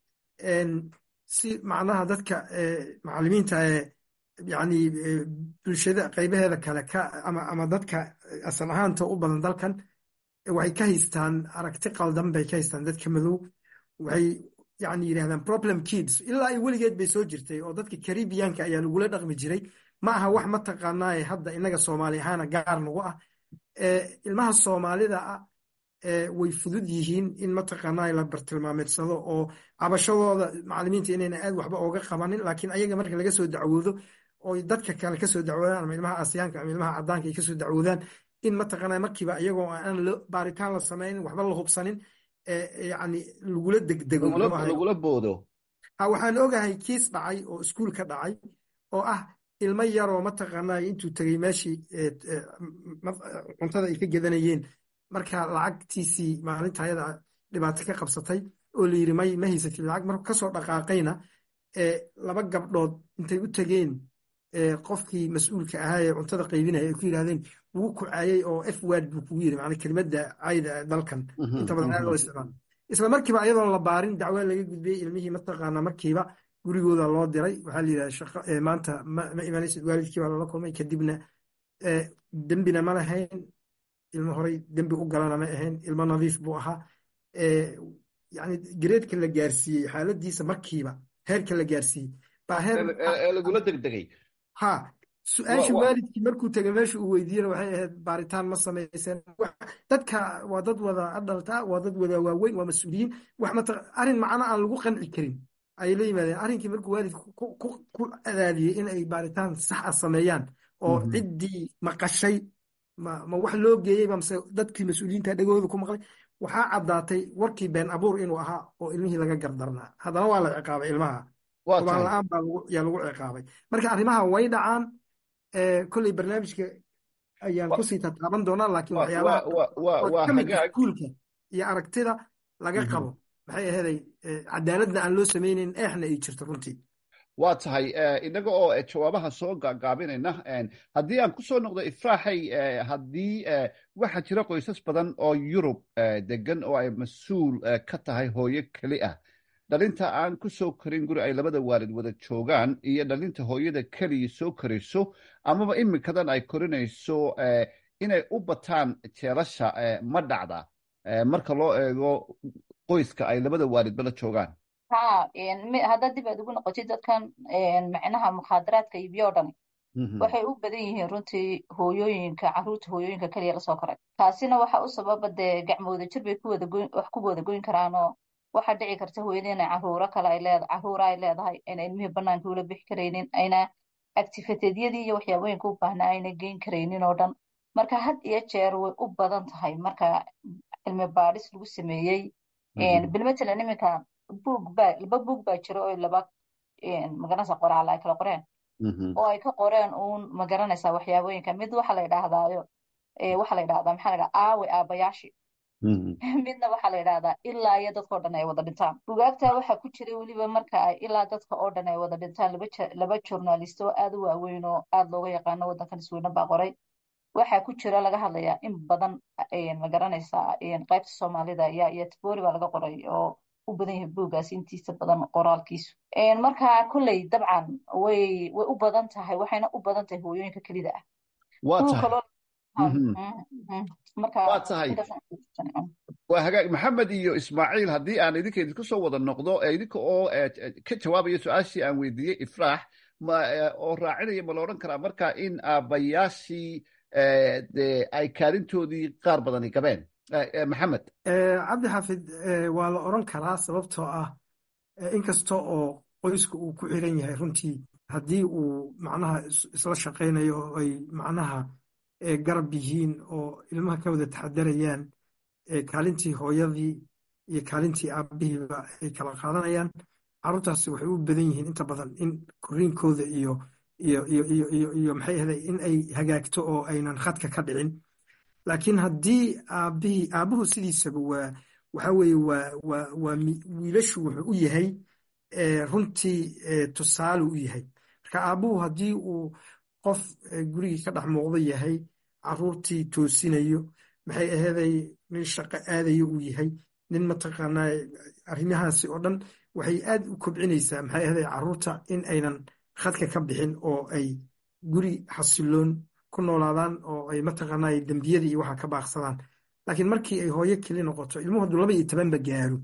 si macnaha dadka macalimiinta ee yani bulshada qaybaheeda kale ama dadka asal ahaanta u badan dalkan waxay ka haystaan aragti qaldan bay ka haystaan dadka madow waxay yani yidhahdaan problem kids ilaa ay weligeed bay soo jirtay oo dadka caribiyanka ayaa lagula dhaqmi jiray ma aha wax mataqaanaaye hadda inaga soomaali ahaana gaar nagu ah ilmaha soomaalida ah way fudud yihiin in mataqaanaa la bartilmaameedsado oo cabashadooda macalimiinta inayna aad waxba ooga qabanin laakiin ayaga marka laga soo dacwoodo oy dadka kale kasoo dacwoodaan ama ilmaha asiyaanka ama ilmaha cadaanka ay kasoo dacwoodaan in mataqaanaa markiiba iyagoo aan baaritaan la samaynin waxba la hubsanin yani lagula degdego lagula boodo waxaan ogahay kiis dhacay oo iskuul ka dhacay oo ah ilmo yaroo mataqaanaa intuu tegey meeshii cuntada ay ka gedanayeen marka lacagtiisii maalinta ayada dhibaato ka qabsatay oo la yiri may ma haysatid lacag marku kasoo dhaqaaqayna laba gabdhood intay u tegeen qofkii mas-uulka ahaa ee cuntada qaybinaya ay ku yidhahdeen wuu ku caayay oo f word buu kugu yiri macnaa kelimada cayda dalkan inta badan aad loo isticmaalo isla markiiba ayadoon la baarin dacwo laga gudbiyey ilmihii mataqaanaa markiiba gurigooda loo diray waxaa la yidhahda shaqo maanta ma imanaysid waalidkii baa lala kulmay kadibna dembina ma lahayn ilmo horay dembi u galana ma ahayn ilmo nadiif buu ahaa yani gareedka la gaarsiiyey xaaladiisa markiiba heerka la gaarsiiyey baa heer lagula degdegay ha su-aasha waalidkii markuu tegay meesha uu weydiiyena waxay ahayd baaritaan ma samayseen dadka waa dad wada adhalta waa dad wada waaweyn waa mas-uuliyiin wax mata arrin macno aan lagu qanci karin ayay la yimaadeen arrinkii markuu waalidku ku adaadiyey in ay baaritaan sax ah sameeyaan oo ciddii maqashay ma ma wax loo geeyey ba mase dadkii mas-uuliyiinta dhegooda ku maqlay waxaa caddaatay warkii been abuur inuu ahaa oo ilmihii laga gardarnaa haddana waa la ciqaabay ilmaha ubaan la-aan baa yaa lagu ciqaabay marka arrimaha way dhacaan kolley barnaamijka ayaan kusii tataaban doonaa laakiin waxyaabaha kamid iskuulka iyo aragtida laga qabo maxay aheeday cadaaladna aan loo samaynayn eexna ay jirto runtii waa tahay inaga oo jawaabaha soo gaagaabinayna haddii aan kusoo noqdo ifraaxay haddii waxaa jira qoysas badan oo yurub degan oo ay mas-uul ka tahay hooyo keli ah dhalinta aan ku soo korin guri ay labada waalid wada joogaan iyo dhalinta hooyada keliya soo korayso amaba iminkadan ay korinayso inay u bataan jeelasha ma dhacda marka loo eego qoyska ay labada waalidba la joogaan ha haddaad dib aad ugu noqotid dadkan macnaha mukhaadaraadka iibiyo o dhani waxay u badan yihiin runtii hooyooyinka caruurta hooyooyinka keliya lasoo koray taasina waxa u sababa dee gacmooda jir bay wax ku wada goyn karaanoo waxaa dhici karta hooyada inay caruuro kale ay leedahay caruura ay leedahay ayna ilmihii banaanka ula bixi karaynin ayna actifiteedyadii iyo waxyaabooyinka u baahnaa ayna geyn karaynin oo dhan marka had iyo jeer way u badan tahay marka cilmi baadhis lagu sameeyey bilmatalan iminka buug baa laba buug baa jira oo laba magaranaysa qoraal ay kala qoreen oo ay ka qoreen uun magaranaysa waxyaabooyinka mid waxa la yidhaahdaayo waxa la yidhahdaa maxaa la yidhahdaa aawe aabayaashi midna waxaa la yidhahdaa ilaa iyo dadka o dhan ay wada dhintaan bugaagta waxaa ku jira weliba marka ay ilaa dadka oo dhan ay wada dhintaan laba laba journalist oo aad u waaweyn oo aad looga yaqaano waddankan isweyne baa qoray waxaa ku jira laga hadlayaa in badan magaranaysaa qaybta soomaalida iyo iyo tibori baa laga qoray oo u badan yahay buuggaas intiisa badan qoraalkiisu marka kolley dabcan way way u badan tahay waxayna u badan tahay hooyooyinka kelida ah waa tahay waa tahay waa hagaag maxamed iyo ismaaciil haddii aan idinka idinku soo wada noqdo idinka oo ka jawaabaya su-aashii aan weydiiyey ifraax ma oo raacinaya ma la odhan karaa marka in aabbayaashii de ay kaalintoodii qaar badani gabeen maxamed cabdi xaafid waa la odran karaa sababtoo ah inkasta oo qoyska uu ku xiran yahay runtii haddii uu macnaha isla shaqaynayo oo ay macnaha garab yihiin oo ilmaha ka wada taxadarayaan kaalintii hooyadii iyo kaalintii aabihiiba ay kala qaadanayaan carruurtaasi waxay u badan yihiin inta badan in koriinkooda iyo iyo iyo iyo iyo iyo maxay ahday in ay hagaagto oo aynan khadka ka dhicin laakiin haddii aabihii aabuhu sidiisaba waa waxa weeye waa waa waa wiilashu wuxuu u yahay runtii tusaale u yahay marka aabuhu haddii uu qof gurigii ka dhex muuqdo yahay caruurtii toosinayo maxay aheeday nin shaqo aadayo uu yahay nin mataqaanaa arrimahaasi oo dhan waxay aad u kobcinaysaa maxay aheeday caruurta in aynan khadka ka bixin oo ay guri xasiloon ku noolaadaan oo ay mataqaanaa dembiyadii iyo waxa ka baaqsadaan laakiin markii ay hooyo keli noqoto ilmuhu hadduu laba iyo tobanba gaaro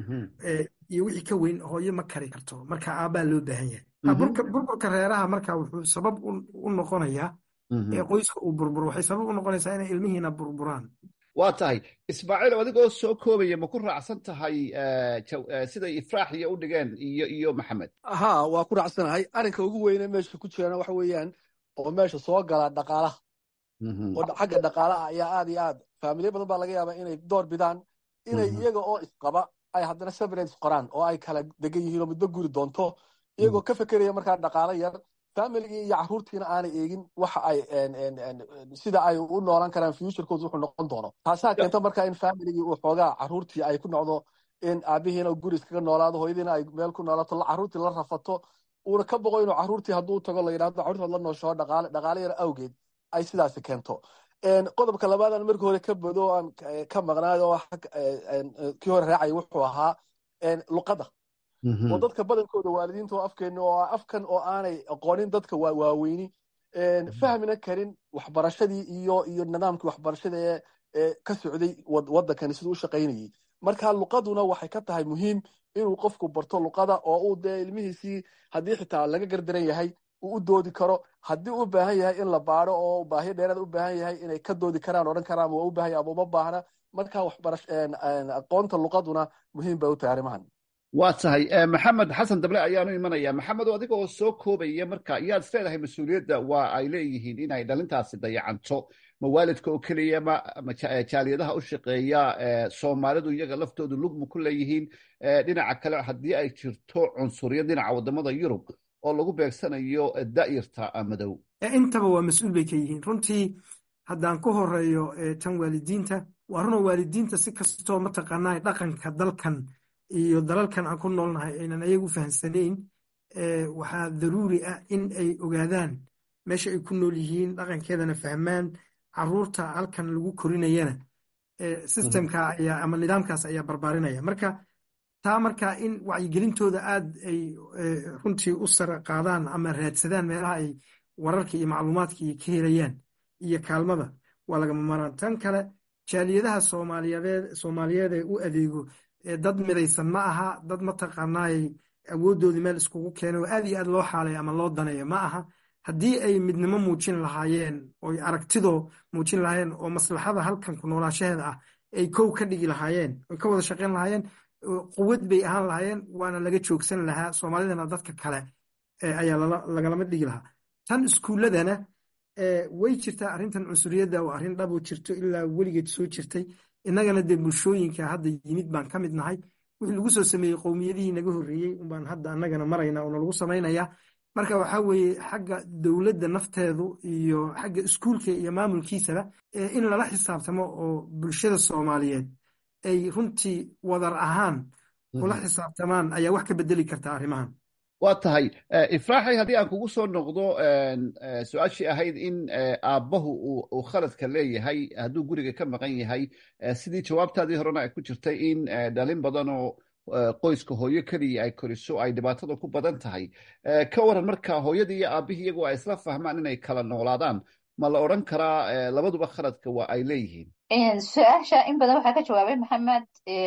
iyo wixii ka weyn hooyo ma kari karto marka aabbaa loo baahan yahay burburka reeraha marka wuxuu sabab u noqonayaa ee qoyska uu burburo waxay sabab u noqonaysaa inay ilmihiina burburaan waa tahay ismaaciil adigoo soo koobaya ma ku raacsan tahay siday ifraax iyo u dhigeen iyo iyo maxamed ha waa ku raacsanahay arrinka ugu weyne meesha ku jirana waxa weeyaan oo meesha soo gala dhaqaalaha oo xagga dhaqaalaha ayaa aad iyo aad faamiliya badan baa laga yaabaa inay door bidaan inay iyaga oo isqaba ay haddana separate qoraan oo ay kala degan yihiin oo midba guri doonto iyagoo ka fekeraya markaa dhaqaalo yar familigii iyo caruurtiina aanay eegin waxa ay sida ay u noolan karaan futurekood wuxuu noqon doono taasaa keenta marka in familigii uu xoogaa caruurtii ay ku noqdo in aabihiina guri iskaga noolaado hooyadiina ay meel ku noolaato caruurtii la rafato uuna ka boqo inuu caruurtii hadduu tago la yidhahdo caruurtood la noosho dhaqaale dhaqaale yar awgeed ay sidaasi keento qodobka labaadaan markii hore ka bodo aan ka maqnaay oo kii hore raacay wuxuu ahaa luqadda oo dadka badankooda waalidiinta oo afkeena oo afkan oo aanay aqoonin dadka waaweyni fahmina karin waxbarashadii iyo iyo nidaamkii waxbarashada ee ka socday waddankani siduu u shaqaynayay marka luqaduna waxay ka tahay muhiim inuu qofku barto luqada oo uu dee ilmihiisii haddii xitaa laga gardaran yahay uu u doodi karo haddii u baahan yahay in la baado oo baahiyo dheeraad u baahan yahay inay ka doodi karaan odhan karaan waa u baahan yahay ama uma baahna marka waxbarash aqoonta luqaduna muhiim bay u tahay arrimahan waa tahay maxamed xasan dable ayaanu imanaya maxamed adiga oo soo koobaya marka yaad is leedahay mas-uuliyadda waa ay leeyihiin inay dhalintaasi dayacanto ma waalidka oo keliya ma jaaliyadaha u shaqeeya soomaalidu iyaga laftoodu lugma ku leeyihiin dhinaca kale haddii ay jirto cunsuriyad dhinaca wadamada yurub oo lagu beegsanayo da'yarta madow intaba waa mas-uul bay ka yihiin runtii haddaan ku horeeyo tan waalidiinta waa runoo waalidiinta si kastoo mataqaanaa dhaqanka dalkan iyo dalalkan aan ku noolnahay aynan ayagu fahamsanayn waxaa daruuri ah in ay ogaadaan meesha ay ku nool yihiin dhaqankeedana fahmaan caruurta halkan lagu korinayana systemka ayaa ama nidaamkaas ayaa barbaarinaya marka taa marka in wacyigelintooda aad ay runtii u sare qaadaan ama raadsadaan meelaha ay wararka iyo macluumaadka iyo ka helayaan iyo kaalmada waa lagama maraan tan kale jaaliyadaha soomaaliyeed soomaaliyeed ee u adeego dad midaysan ma aha dad mataqaanaay awooddoodii meel iskugu keenay oo aad iyo aad loo xaalaya ama loo daneeyo ma aha haddii ay midnimo muujin lahaayeen oy aragtidoo muujin lahaayeen oo maslaxada halkan ku noolaashaheeda ah ay kow ka dhigi lahaayeen oy ka wada shaqayn lahaayeen quwad bay ahaan lahaayeen waana laga joogsan lahaa soomaalidana dadka kale ayaa lagalama dhigi lahaa tan iskuulladana way jirtaa arrintan cunsuriyadda oo arrin dhabo jirto ilaa weligeed soo jirtay innagana dee bulshooyinka hadda yimid baan ka mid nahay wixii lagu soo sameeyey qowmiyadihii naga horreeyey unbaan hadda annagana marayna oo nalagu samaynayaa marka waxaa weeye xagga dowladda nafteedu iyo xagga iskuulka iyo maamulkiisaba in lala xisaabtamo oo bulshada soomaaliyeed ay runtii wadar ahaan ula xisaabtamaan ayaa wax ka bedeli karta arrimahan waa tahay ifraaxay haddii aan kugu soo noqdo su-aashii ahayd in aabbahu uu khaladka leeyahay hadduu guriga ka maqan yahay sidii jawaabtaadii horena ay ku jirtay in dhalin badan oo qoyska hooyo keliya ay koriso ay dhibaatada ku badan tahay ka waran marka hooyadii iyo aabbihii iyagu ay isla fahmaan inay kala noolaadaan ma la odran karaa labaduba khaladka waa ay leeyihiin su-aasha in badan waxaa ka jawaabay maxamed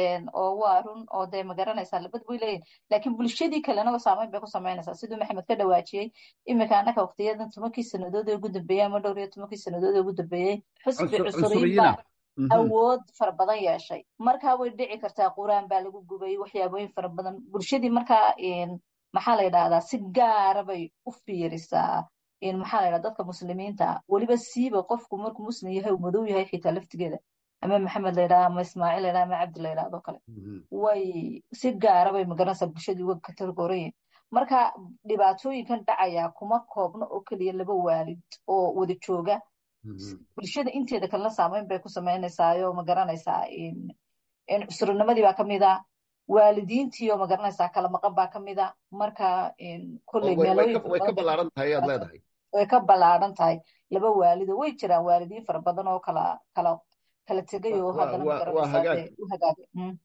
oo waa run oo dee ma garanaysaa labad way leeyihin laakiin bulshadii kalena saameyn bay ku samaynaysaa siduu maxamed ka dhawaajiyey iminka annaka waqtiyadan tobankii sannadood ee ugu dambeeyey ama dhowr iyo tobankii sannadood ee ugu dambeeyey xusbi cusuriyin baa awood fara badan yeeshay markaa way dhici kartaa quraan baa lagu gubay waxyaabooyin fara badan bulshadii markaa maxaa la yidhahdaa si gaara bay u fiirisaa maxaa la yidhahda dadka muslimiinta weliba siiba qofku markuu muslim yahay uu madow yahay xitaa laftigeeda ama maxamed la yidhahda ama ismaaciil la yidhahda ama cabdi la yidhahdo kale way si gaara bay magaranaysaa bulshadii uga katargorayin marka dhibaatooyinkan dhacaya kuma koobno oo keliya laba waalid oo wada jooga bulshada inteeda kalena saameyn bay ku samaynaysaayoo magaranaysaa cusurinimadii baa kamid a waalidiintiioo magaranaysaa kala maqan baa kamid a marka kolley way ka ballaaran tahay ayaad leedahay way ka ballaaran tahay laba waalido way jiraan waalidiin fara badan oo kala kala kala tegay oo haddana magaranaysaa u hagaagay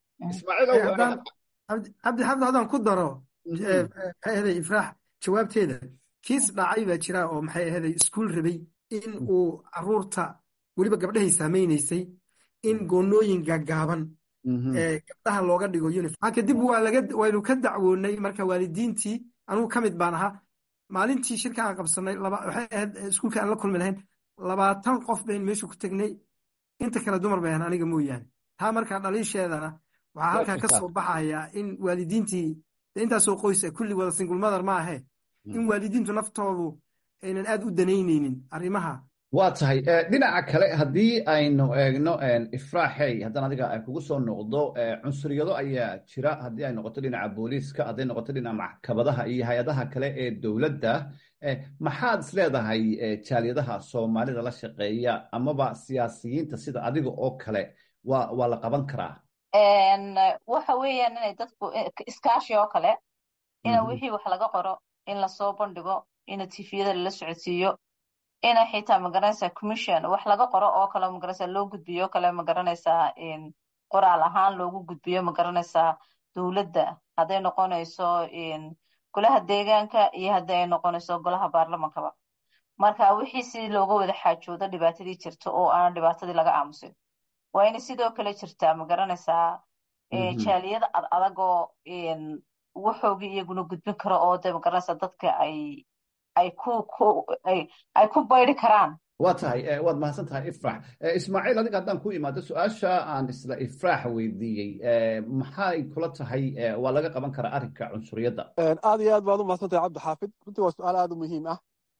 cabdi xabdi haddaan ku daro maxay ahaday ifraax jawaabteeda kiis dhacay baa jira oo maxay ahaday iskuul rabay in uu caruurta weliba gabdhahay saameynaysay in goonooyin gaagaaban gabdhaha looga dhigo uniform kadib waa laga waynu ka dacwoonay marka waalidiintii anugu ka mid baan ahaa maalintii shirka aan qabsanay waxay ahayd iskuulka aan la kulmi lahayn labaatan qof bayn meesha ku tegnay inta kale dumar bay ahan aniga mooyaane taa markaa dhaliisheedana waxaa halkaa ka soo baxaya in waalidiintii intaasoo qoysa kulli wada single mother ma ahe in waalidiintu naftoodu aynan aad u danaynaynin arrimaha waa tahay dhinaca kale haddii aynu eegno ifraaxey haddaan adiga kugu soo noqdo cunsuriyado ayaa jira haddii ay noqoto dhinaca booliiska hadday noqoto dhinaca maxkamadaha iyo hay-adaha kale ee dowladda maxaad is leedahay jaaliyadaha soomaalida la shaqeeya amaba siyaasiyiinta sida adiga oo kale waa waa la qaban karaa waxa weeyaan inay dadku iskaashi oo kale ina wixii wax laga qoro in lasoo bandhigo ina tifiyada lala socodsiiyo ina xitaa magaranaysaa commission wax laga qoro oo kale magaranaysaa loo gudbiyo o kale magaranaysaa qoraal ahaan loogu gudbiyo magaranaysaa dowladda hadday noqonayso golaha deegaanka iyo hadday ay noqonayso golaha baarlamankaba marka wixii si looga wada xaajoodo dhibaatadii jirta oo aan dhibaatadii laga aamusin waa inay sidoo kale jirtaa magaranaysaa jaaliyada ad adagoo waxoogii iyaguna gudbin karo oo de magaranaysaa dadka ay ay ku ay ku baydi karaan waa tahay waad mahadsan tahay ifrax ismaaciil adiga haddaan ku imaado su-aasha aan isla ifraax weydiiyey maxay kula tahay waa laga qaban karaa arrinka cunsuriyadda aad iyo aad baad u mahadsan tahay cabdi xaafid runtii waa su-aal aad u muhiim ah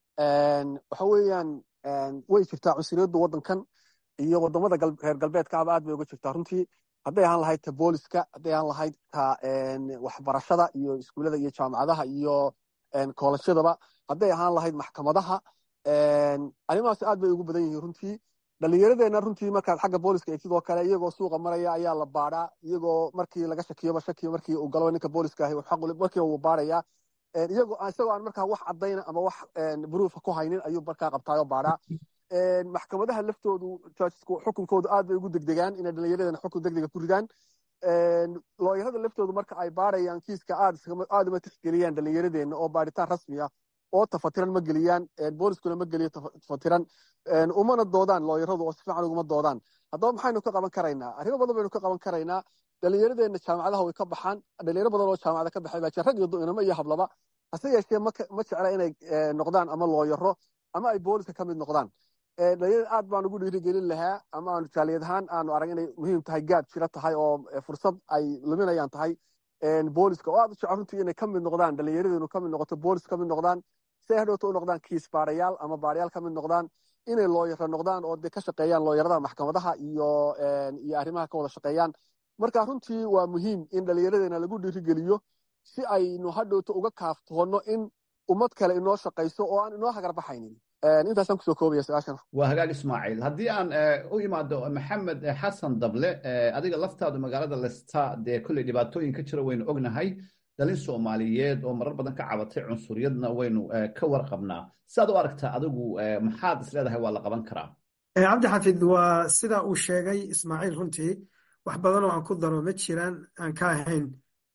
waxa weeyaan way jirtaa cunsuriyaddu waddankan iyo wadamada reer galbeedkaaba aad bay uga jirtaa runtii hadday ahaan lahayd ta booliska hadday ahaan lahayd ta waxbarashada iyo iskuullada iyo jaamacadaha iyo koolashadaba hadday ahaan lahayd maxkamadaha arrimahaas aad bay ugu badan yihiin runtii dhalinyaradeenna runtii markaad xagga booliska eegtid oo kale iyagoo suuqa maraya ayaa la baadhaa iyagoo markii laga shakiyoba shakiyo markii uu galo ninka booliska ahi markii uu baadhaya iyagoo isagoo aan markaa wax caddayna ama wax buruufa ku haynin ayuu markaa qabtaayoo baadhaa maxkamadaha laftoodu xukunkoodu aad bay ugu degdegaan inay dhalinyaradeenna xukun degdega ku ridaan looyarada laftoodu marka ay baadhayaan kiiska aad uma tixgeliyaan dhalinyaradeenna oo baadhitaan rasmi ah oo tafatiran ma geliyaan booliskuna ma geliyo tafatiran umana doodaan looyaradu oo si fiican uguma doodaan haddaba maxaynu ka qaban karaynaa arrimo badan baynu ka qaban karaynaa dhalinyaradeenna jaamacadaha way ka baxaan dhalinyaro badan oo jaamacada ka baxay baa jira rag iyo inamo iyo hablaba hase yeeshee ma jecla inay noqdaan ama looyaro ama ay booliska ka mid noqdaan dhalinyarada aad baan ugu dhiirigelin lahaa ama aanu jaaliyad ahaan aanu arag inay muhiim tahay gaad jira tahay oo fursad ay luminayaan tahay booliska oo aad u jecel runtii inay ka mid noqdaan dhalinyaradeennu ka mid noqoto boolis ka mid noqdaan si ay hadhowta u noqdaan kiis baarayaal ama baarayaal ka mid noqdaan inay looyaro noqdaan oo dee ka shaqeeyaan looyarada maxkamadaha iyo iyo arrimaha ka wada shaqeeyaan marka runtii waa muhiim in dhallinyaradeena lagu dhiirigeliyo si aynu hadhowta uga kaaftoono in ummad kale inoo shaqayso oo aan inoo hagar baxaynin intaasaan kusoo koobaya su-aashan waa hagaag ismaaciil haddii aan u imaado maxamed xasan dable adiga laftaadu magaalada lesta dee kolley dhibaatooyin ka jira waynu ognahay dhalin soomaaliyeed oo marar badan ka cabatay cunsuriyadna waynu ka warqabnaa sidaad u aragtaa adigu maxaad is leedahay waa la qaban karaa cabdi xafid waa sida uu sheegay ismaaciil runtii wax badan oo aan ku daro ma jiraan aan ka ahayn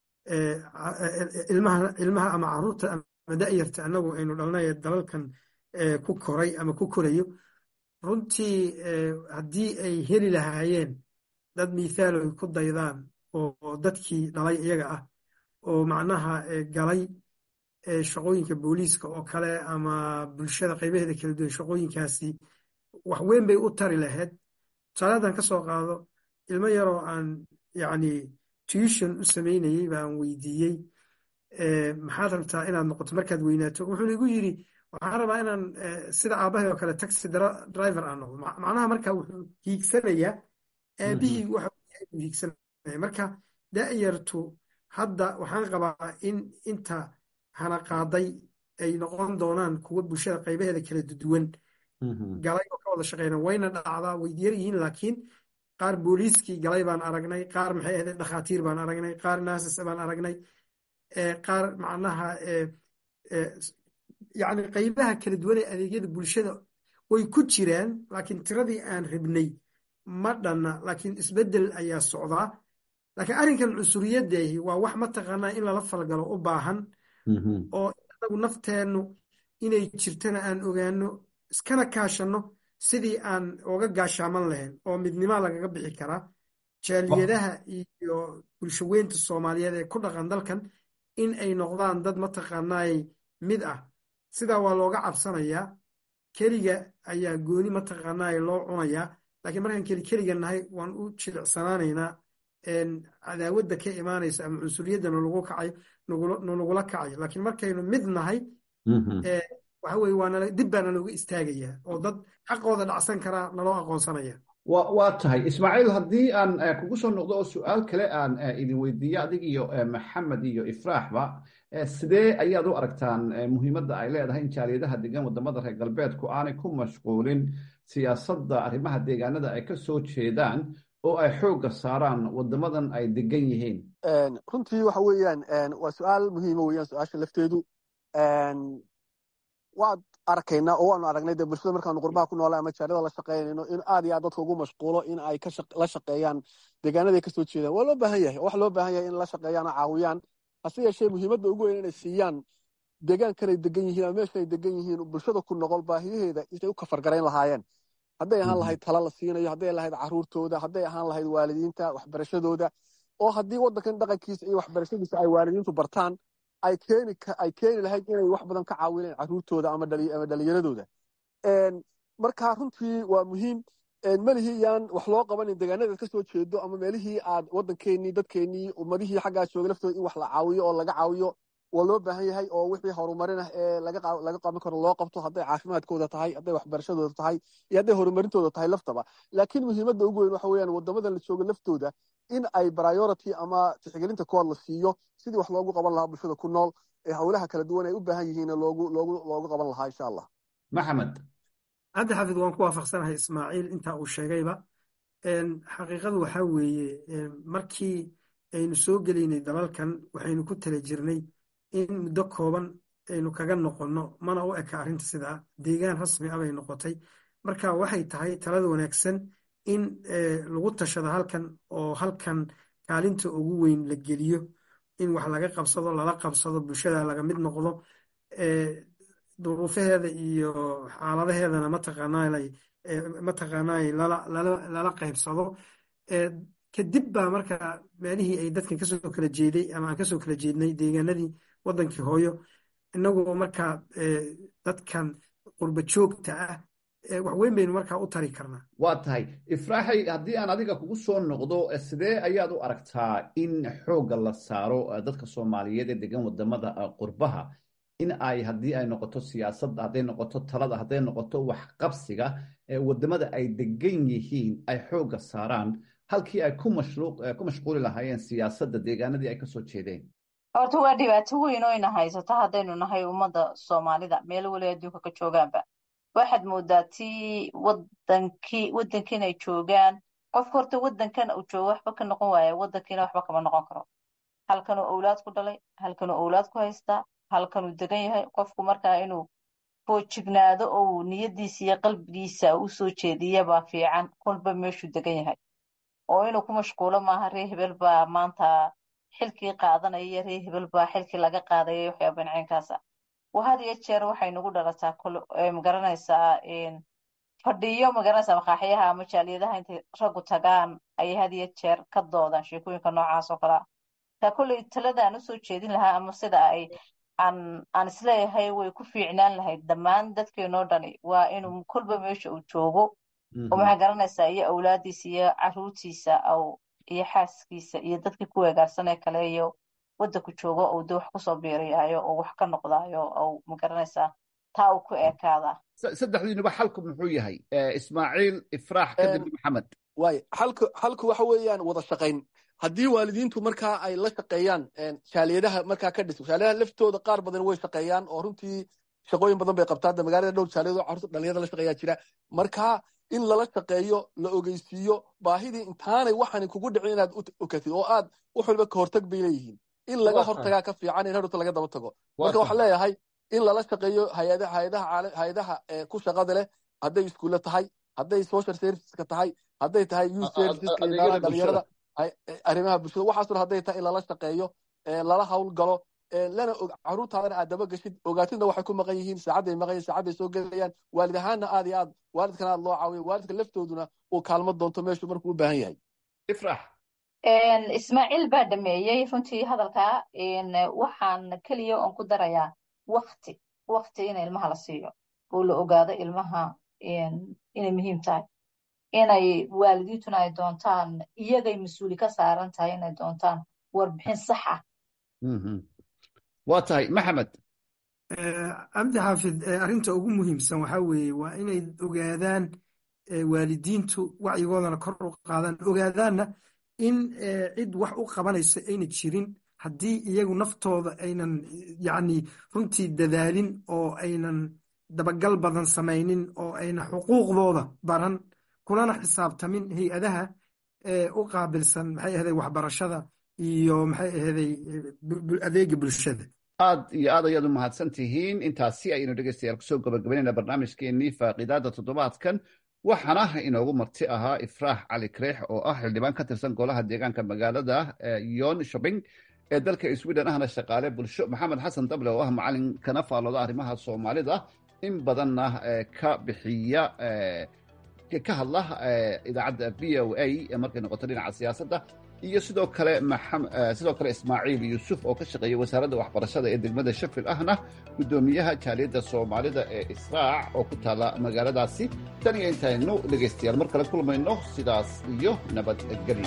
ilmaha ama caruurta ama da'yarta annagu aynu dhalnay dalalkan ku koray ama ku korayo runtii haddii ay heli lahaayeen dad mithaal ay ku daydaan oo dadkii dhalay iyaga ah oo macnaha galay shaqooyinka booliiska oo kale ama bulshada qaybaheeda kala duwan shaqooyinkaasi wax weyn bay u tari lahayd tusaale haddaan ka soo qaado ilmo yaroo aan yacni tuition u samaynayey baan weydiiyey maxaad rabtaa inaad noqoto markaad weynaato wuxuuna igu yidhi waxaan rabaa inaan sida aabbahay oo kale taxi driver aan noqdo macnaha marka wuxuu hiigsanayaa aabihii waxa uu hiigsanaya marka da'yartu hadda waxaan qabaa in inta hana qaaday ay noqon doonaan kuwa bulshada qaybaheeda kala duwan galay oo ka wada shaqeyna wayna dhacdaa way yar yihiin laakiin qaar booliiskii galay baan aragnay qaar maxay ahayd dhakhaatiir baan aragnay qaar naasis baan aragnay qaar macnaha yacni qaybaha kala duwan ee adeegyada bulshada way ku jiraan laakiin tiradii aan rabnay ma dhanna laakiin isbeddel ayaa socdaa laakiin arrinkan cunsuriyaddeehi waa wax mataqaanaa in lala falgalo u baahan oo anagu nafteennu inay jirtana aan ogaano iskana kaashanno sidii aan oga gaashaaman lahayn oo midnima lagaga bixi karaa jaaliyadaha iyo bulshaweynta soomaaliyeed ee ku dhaqan dalkan in ay noqdaan dad mataqaanaay mid ah sidaa waa looga cabsanayaa keliga ayaa gooni mataqaanaay loo cunayaa laakiin markaan keli keliga nahay waan u jilicsanaanaynaa cadaawadda ka imaanaysa ama cunsuriyadda nalagu kacayo nalagula kacayo laakiin markaynu mid nahay waxa weye waa dib baa nalooga istaagayaa oo dad xaqooda dhacsan karaa naloo aqoonsanaya waa tahay ismaaciil haddii aan kugu soo noqdo oo su-aal kale aan idin weydiiyo adig iyo maxamed iyo ifraaxba sidee ayaad u aragtaan muhiimadda ay leedahay in jaaliyadaha degan wadamada reer galbeedku aanay ku mashquulin siyaasadda arrimaha deegaanada ay ka soo jeedaan oo ay xoogga saaraan wadamadan ay degan yihiin runtii waxa weeyaan waa su-aal muhiima weeyaan su-aasha lafteedu waad arkaynaa oo waanu aragnay dee bulshada markaanu qurbaha ku noolay ama jaaliyada la shaqeynayno in aad iyo aad dadka ugu mashquulo in ay la shaqeeyaan deegaanada ay kasoo jeedaan waa loo baahan yahay wax loo baahan yahay in la shaqeeyaan oo caawiyaan hase yeeshee muhiimadda ugu weyn inay siiyaan deegaankanay degan yihiin ama meesha ay degan yihiin bulshada ku noqol baahiyaheeda intay u kafargarayn lahaayeen hadday ahaan lahayd tala la siinayo hadday lahayd caruurtooda hadday ahaan lahayd waalidiinta waxbarashadooda oo haddii waddankan dhaqankiisa iyo waxbarashadiisa ay waalidiintu bartaan ay keeni ay keeni lahayd inay wax badan ka caawineen caruurtooda ama dhalinyaradooda marka runtii waa muhiim melihii yaan wax loo qabanin deegaanada ka soo jeedo ama meelihii aad waddankeenii dadkeenii ummadihii xaggaa jooga laftooda in wax la caawiyo oo laga caawiyo waa loo baahan yahay oo wixii horumarin ah ee laga qaban karo loo qabto hadday caafimaadkooda tahay hadday waxbarashadooda tahay iyo hadday horumarintooda tahay laftaba laakiin muhiimadda ugu weyn waxa weeyaan waddamadan la jooga laftooda in ay priority ama tixgelinta kood la siiyo sidii wax loogu qaban lahaa bulshada ku nool ee howlaha kala duwan ay u baahan yihiin loogu loogu loogu qaban lahaa insha allah maxamed cabdi xaafid waan ku waafaqsanahay ismaaciil intaa uu sheegayba xaqiiqadu waxaa weeye markii aynu soo gelaynay dalalkan waxaynu ku tala jirnay in muddo kooban aynu kaga noqonno mana u eka arrinta sidaa deegaan rasmi ah bay noqotay marka waxay tahay talada wanaagsan in lagu tashado halkan oo halkan kaalinta ugu weyn la geliyo in wax laga qabsado lala qabsado bulshada laga mid noqdo duruufaheeda iyo xaaladaheedana mataqaanay lala qaybsado kadib baa marka meelihii ay dadkan kasoo kala jeeday ama aan kasoo kala jeednay deegaanadii wadankii hooyo inagoo markaa dadkan qurba joogta ah wax weyn baynu markaa u tari karnaa waa tahay ifraaxay haddii aan adiga kugu soo noqdo sidee ayaad u aragtaa in xoogga la saaro dadka soomaaliyeed ee degan wadamada qurbaha in ay haddii ay noqoto siyaasadda hadday noqoto talada hadday noqoto waxqabsiga wadamada ay degan yihiin ay xoogga saaraan halkii ay ku mashquuli lahaayeen siyaasadda deegaanadii ay kasoo jeedeen horta waa dhibaato weyn oo ina haysato haddaynu nahay ummadda soomaalida meel weli adduunka ka joogaanba waxaad moodaa tii wadankii waddankiin ay joogaan qofka horta waddankan uu joogo waxba ka noqon waaya waddankiina waxba kama noqon karo halkanuu owlaad ku dhalay halkanuu owlaad ku haystaa halkanuu degan yahay qofku markaa inuu foojignaado ou niyadiisa iyo qalbigiisa u soo jeediyabaa fiican kolba meeshuu degan yahay oo inuu ku mashquulo maaha ree hebel baa maanta xilkii qaadanaya iyo ree hebel baa xilkii laga qaadaya waxyaaba nacinkaasa had iyo jeer waxay nagu dhalataa magaranaysaa fadhiyo magaranaysaa maqaaxyaha ama jaaliyadaha intay raggu tagaan ayay had iyo jeer ka doodaan sheekooyinka noocaas oo kalea taa kolley talada aan usoo jeedin lahaa ama sida ay aan aan isleeyahay way ku fiicnaan lahayd dhammaan dadkeenoo dhani waa inuu kolba meesha uu joogo oo maxaa garanaysaa iyo awlaadiisa iyo caruurtiisa aw iyo xaaskiisa iyo dadkii ku weegaarsanee kale iyo waddanku joogo ou de wax kusoo biiriyaayo oo wax ka noqdaayo ou magaranaysaa taa uu ku eekaadaa saddexdiinuba xalku muxuu yahay ismaaciil ifraax kadib maxamed waay xalku xalku waxa weeyaan wada shaqayn haddii waalidiintu markaa ay la shaqeeyaan jaaliyadaha markaa ka dhisan jaaliyadaha laftooda qaar badan way shaqeeyaan oo runtii shaqooyin badan bay qabtaan de magaalada dhowr jaaliyado carruurta dhalinyarada la shaqeeyaa jira marka in lala shaqeeyo la ogeysiiyo baahidii intaanay waxani kugu dhicin inaad okatid oo aad wax walba ka hortag bay leeyihiin in laga hortagaa ka fiican in hadhowta laga daba tago marka waxaan leeyahay in lala shaqeeyo hay-adaha ku shaqada leh hadday iskuulle tahay hadday social serviceska tahay hadday tahay youth serviceska dhalinyarada arrimaha bulshada waxaasuna hadday tahay in lala shaqeeyo lala hawl galo lana caruurtaadana aad daba geshid ogaatidna waxay ku maqan yihiin saacadday maqan yihin saacadday soo gelayaan waalid ahaanna aad iyo aad waalidkana aad loo caawiyo waalidka laftooduna uu kaalmo doonto meeshuu markuu u baahan yahay ifrax ismaaciil baa dhameeyey runtii hadalkaa waxaan keliya oon ku darayaa wakti wakti in ilmaha la siiyo oo la ogaado ilmaha inay muhiim tahay inay waalidiintuna ay doontaan iyagay mas-uuli ka saaran tahay inay doontaan warbixin sax ah waa tahay maxamed cabdi xaafid arrinta ugu muhiimsan waxaa weeye waa inay ogaadaan waalidiintu wacyigoodana kor u qaadaan ogaadaanna in cid wax u qabanayso ayna jirin haddii iyagu naftooda aynan yacni runtii dadaalin oo aynan dabagal badan samaynin oo ayna xuquuqdooda baran kulana xisaabtamin hay-adaha u qaabilsan maxay ahday waxbarashada iyo maxay ahday adeega bulshada aad iyo aad ayaad u mahadsan tihiin intaasi ayaynu dhegeystayaal kusoo gabagabaynayna barnaamijkeenii faaqidaada toddobaadkan waxaana inoogu marti ahaa ifraax cali kareex oo ah xildhibaan ka tirsan golaha deegaanka magaalada yon shopping ee dalka sweden ahna shaqaale bulsho maxamed xasan dable oo ah macalin kana faalooda arrimaha soomaalida in badanna ka bixiya ka hadla idaacadda v o a markay noqoto dhinaca siyaasadda iyo sidoo kale sidoo kale ismaaciil yuusuf oo ka shaqeeya wasaaradda waxbarashada ee degmada shafil ahna guddoomiyaha jaaliyadda soomaalida ee israac oo ku taalla magaaladaasi tan iyo intaynu dhegaystayaal mar kale kulmayno sidaas iyo nabadgelyo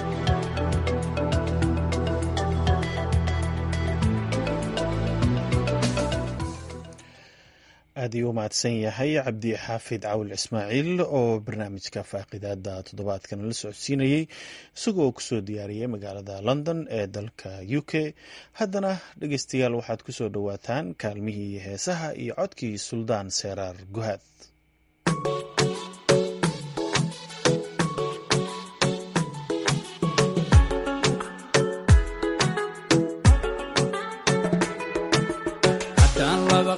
aad iyuu u mahadsan yahay cabdi xaafid cawil ismaaciil oo barnaamijka faaqidaada toddobaadkan la socodsiinayey isagoo kusoo diyaariyey magaalada london ee dalka u k haddana dhegeystayaal waxaad kusoo dhowaataan kaalmihii heesaha iyo codkii suldaan seeraar guhaad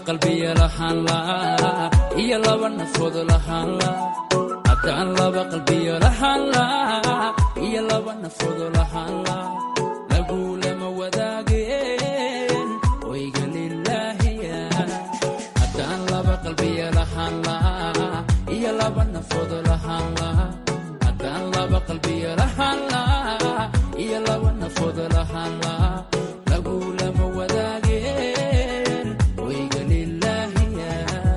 qalbiya lahaan laa iyo laba nafood lahaan laa haddaan laba qalbiya lahaan laa iyo laba nafood lahaan laa lagulama wadaageen wayga lilaahiya haddaan laba qalbiya lahaan laa iyo laba nafood lahaan laa haddaan laba qalbiya lahaan laa iyo laba nafood lahaan laa lagulama wadaageen wayga lilaahiya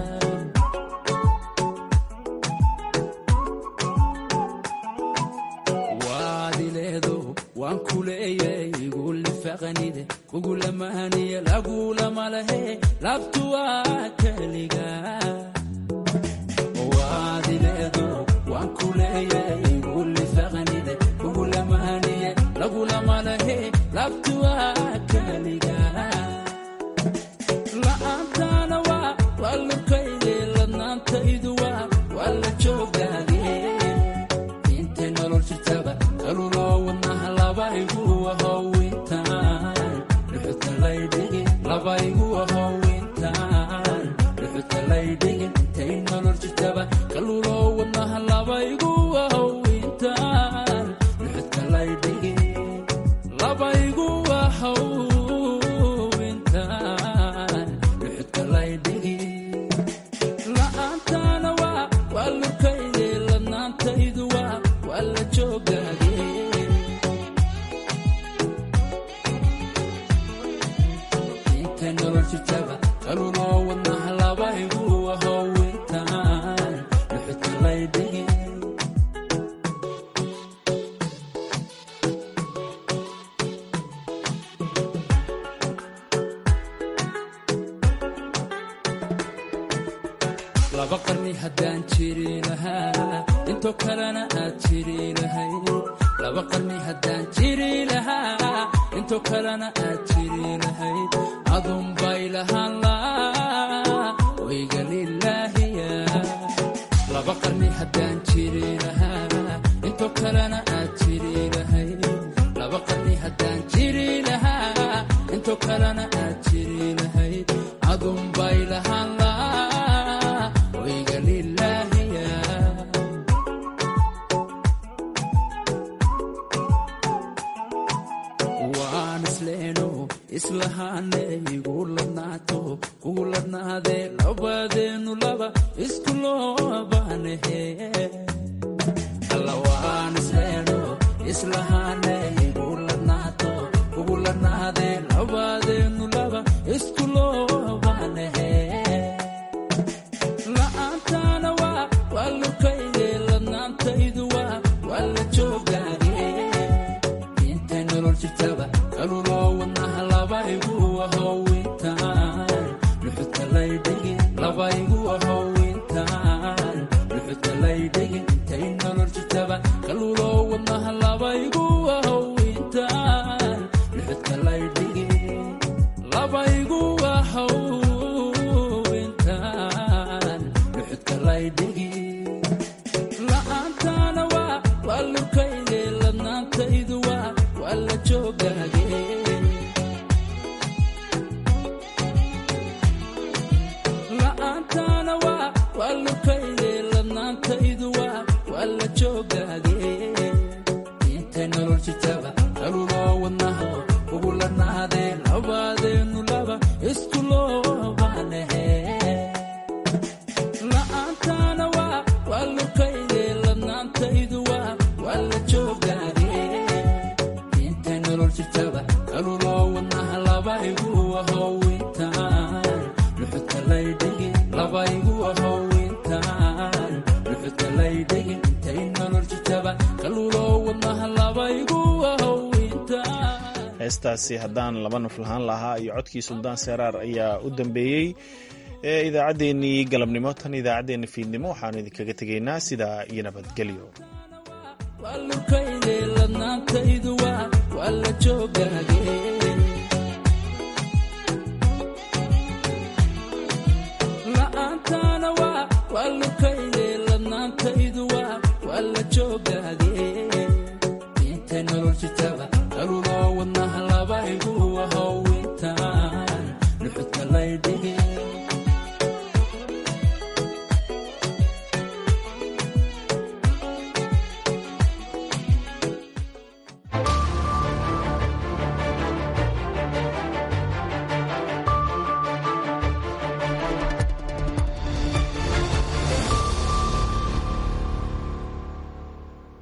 waadileedo waan ku leeyay igulifaqanide kugulamahaniye lagulama lehe labtu waa keliga waadileedo waan ku leeyay igulifaqanide kugulamahaniye lagulama lehe labtu waa keliga la'aantaana waa waa lukayde ladnaantaydu waa waa la joogaage intay nolol jirtaba kaluloo wadnaha labaygu ahowintaan dhuxuta laydhigi labaygu ahowintaan dhuxuta laydhigi intay nolol jirtaba kaluloo wadnaha labaygu ahowintaan dhuxuta laydhigi labaygu ahowintaan dhuxuta laydhigi la'aantaana waa waa lukayde ladnaantaydu waa waa la joogaage intay nolol jirtaba kaluloo wadnaha labaygu ahowintaan dhuxuta laydhigi laba qarni haddaan jiri lahaa intoo kalena aad jiri lahayd laba qarni haddaan jiri lahaa intoo kalena aad jiri lahayd adunbay lahaan laa wayga lilaahiya laba qarni haddaan jiri lahaa intoo kalena aad jiri lahayd laba qarni haddaan jiri lahaa intoo kalena aad jiri lahayd adunbay lahaan laa wayga lilaahiya waan isleeno islahaane igu ladnaato kugu ladnaadee labadeenu laba isku loobaanahe alla waan isleeno islahaane igu ladnaato kugu ladnaadee labadeenu laba isku loobaanahe la'aantaana waa waa lukayde ladnaantaydu waa waa la joogaage intay nolol jirtaba kaluloo wadnaha labaygu ahowintaan dhuxuta laydhigi labaygu ahowintaan dhuxuta laydhigi intay nolol jirtaba kaluloo wadnaha labaygu ahowintaan dhuxuta laydhigi labaygu ahowintaan dhuxuta laydhigi la'aantaana waa waa lukayde ladnaantaydu waa waa la joogaage la'aantaana waa waa lukayde ladnaantaydu waa waa la joogaage intay nolol jirtaba kaluloo wadnaha ugu ladnaadee labadeenu laba isku loobaanahe la'aantaana waa waa lukayde ladnaantaydu waa waa la joogaage intay nolol jirtaba kaluloo wadnaha labaygu ahowintaan dhuxuta laydhigi labaygu ahowintaan dhuxuta laydhigi intay nolol jirtaba kaluloo wadnaha labaygu ahowintaan heestaasi haddaan laba naf lahaan lahaa iyo codkii suldaan seeraar ayaa u dambeeyey ee idaacaddeenii galabnimo tan idaacaddeenna fiidnimo waxaanu idinkaga tegaynaa sidaa iyo nabadgelyo waa lukayde ladnaantaydu waa waa la joogaage la'aantaana waa waa lukayde ladnaantaydu waa waa la joogaage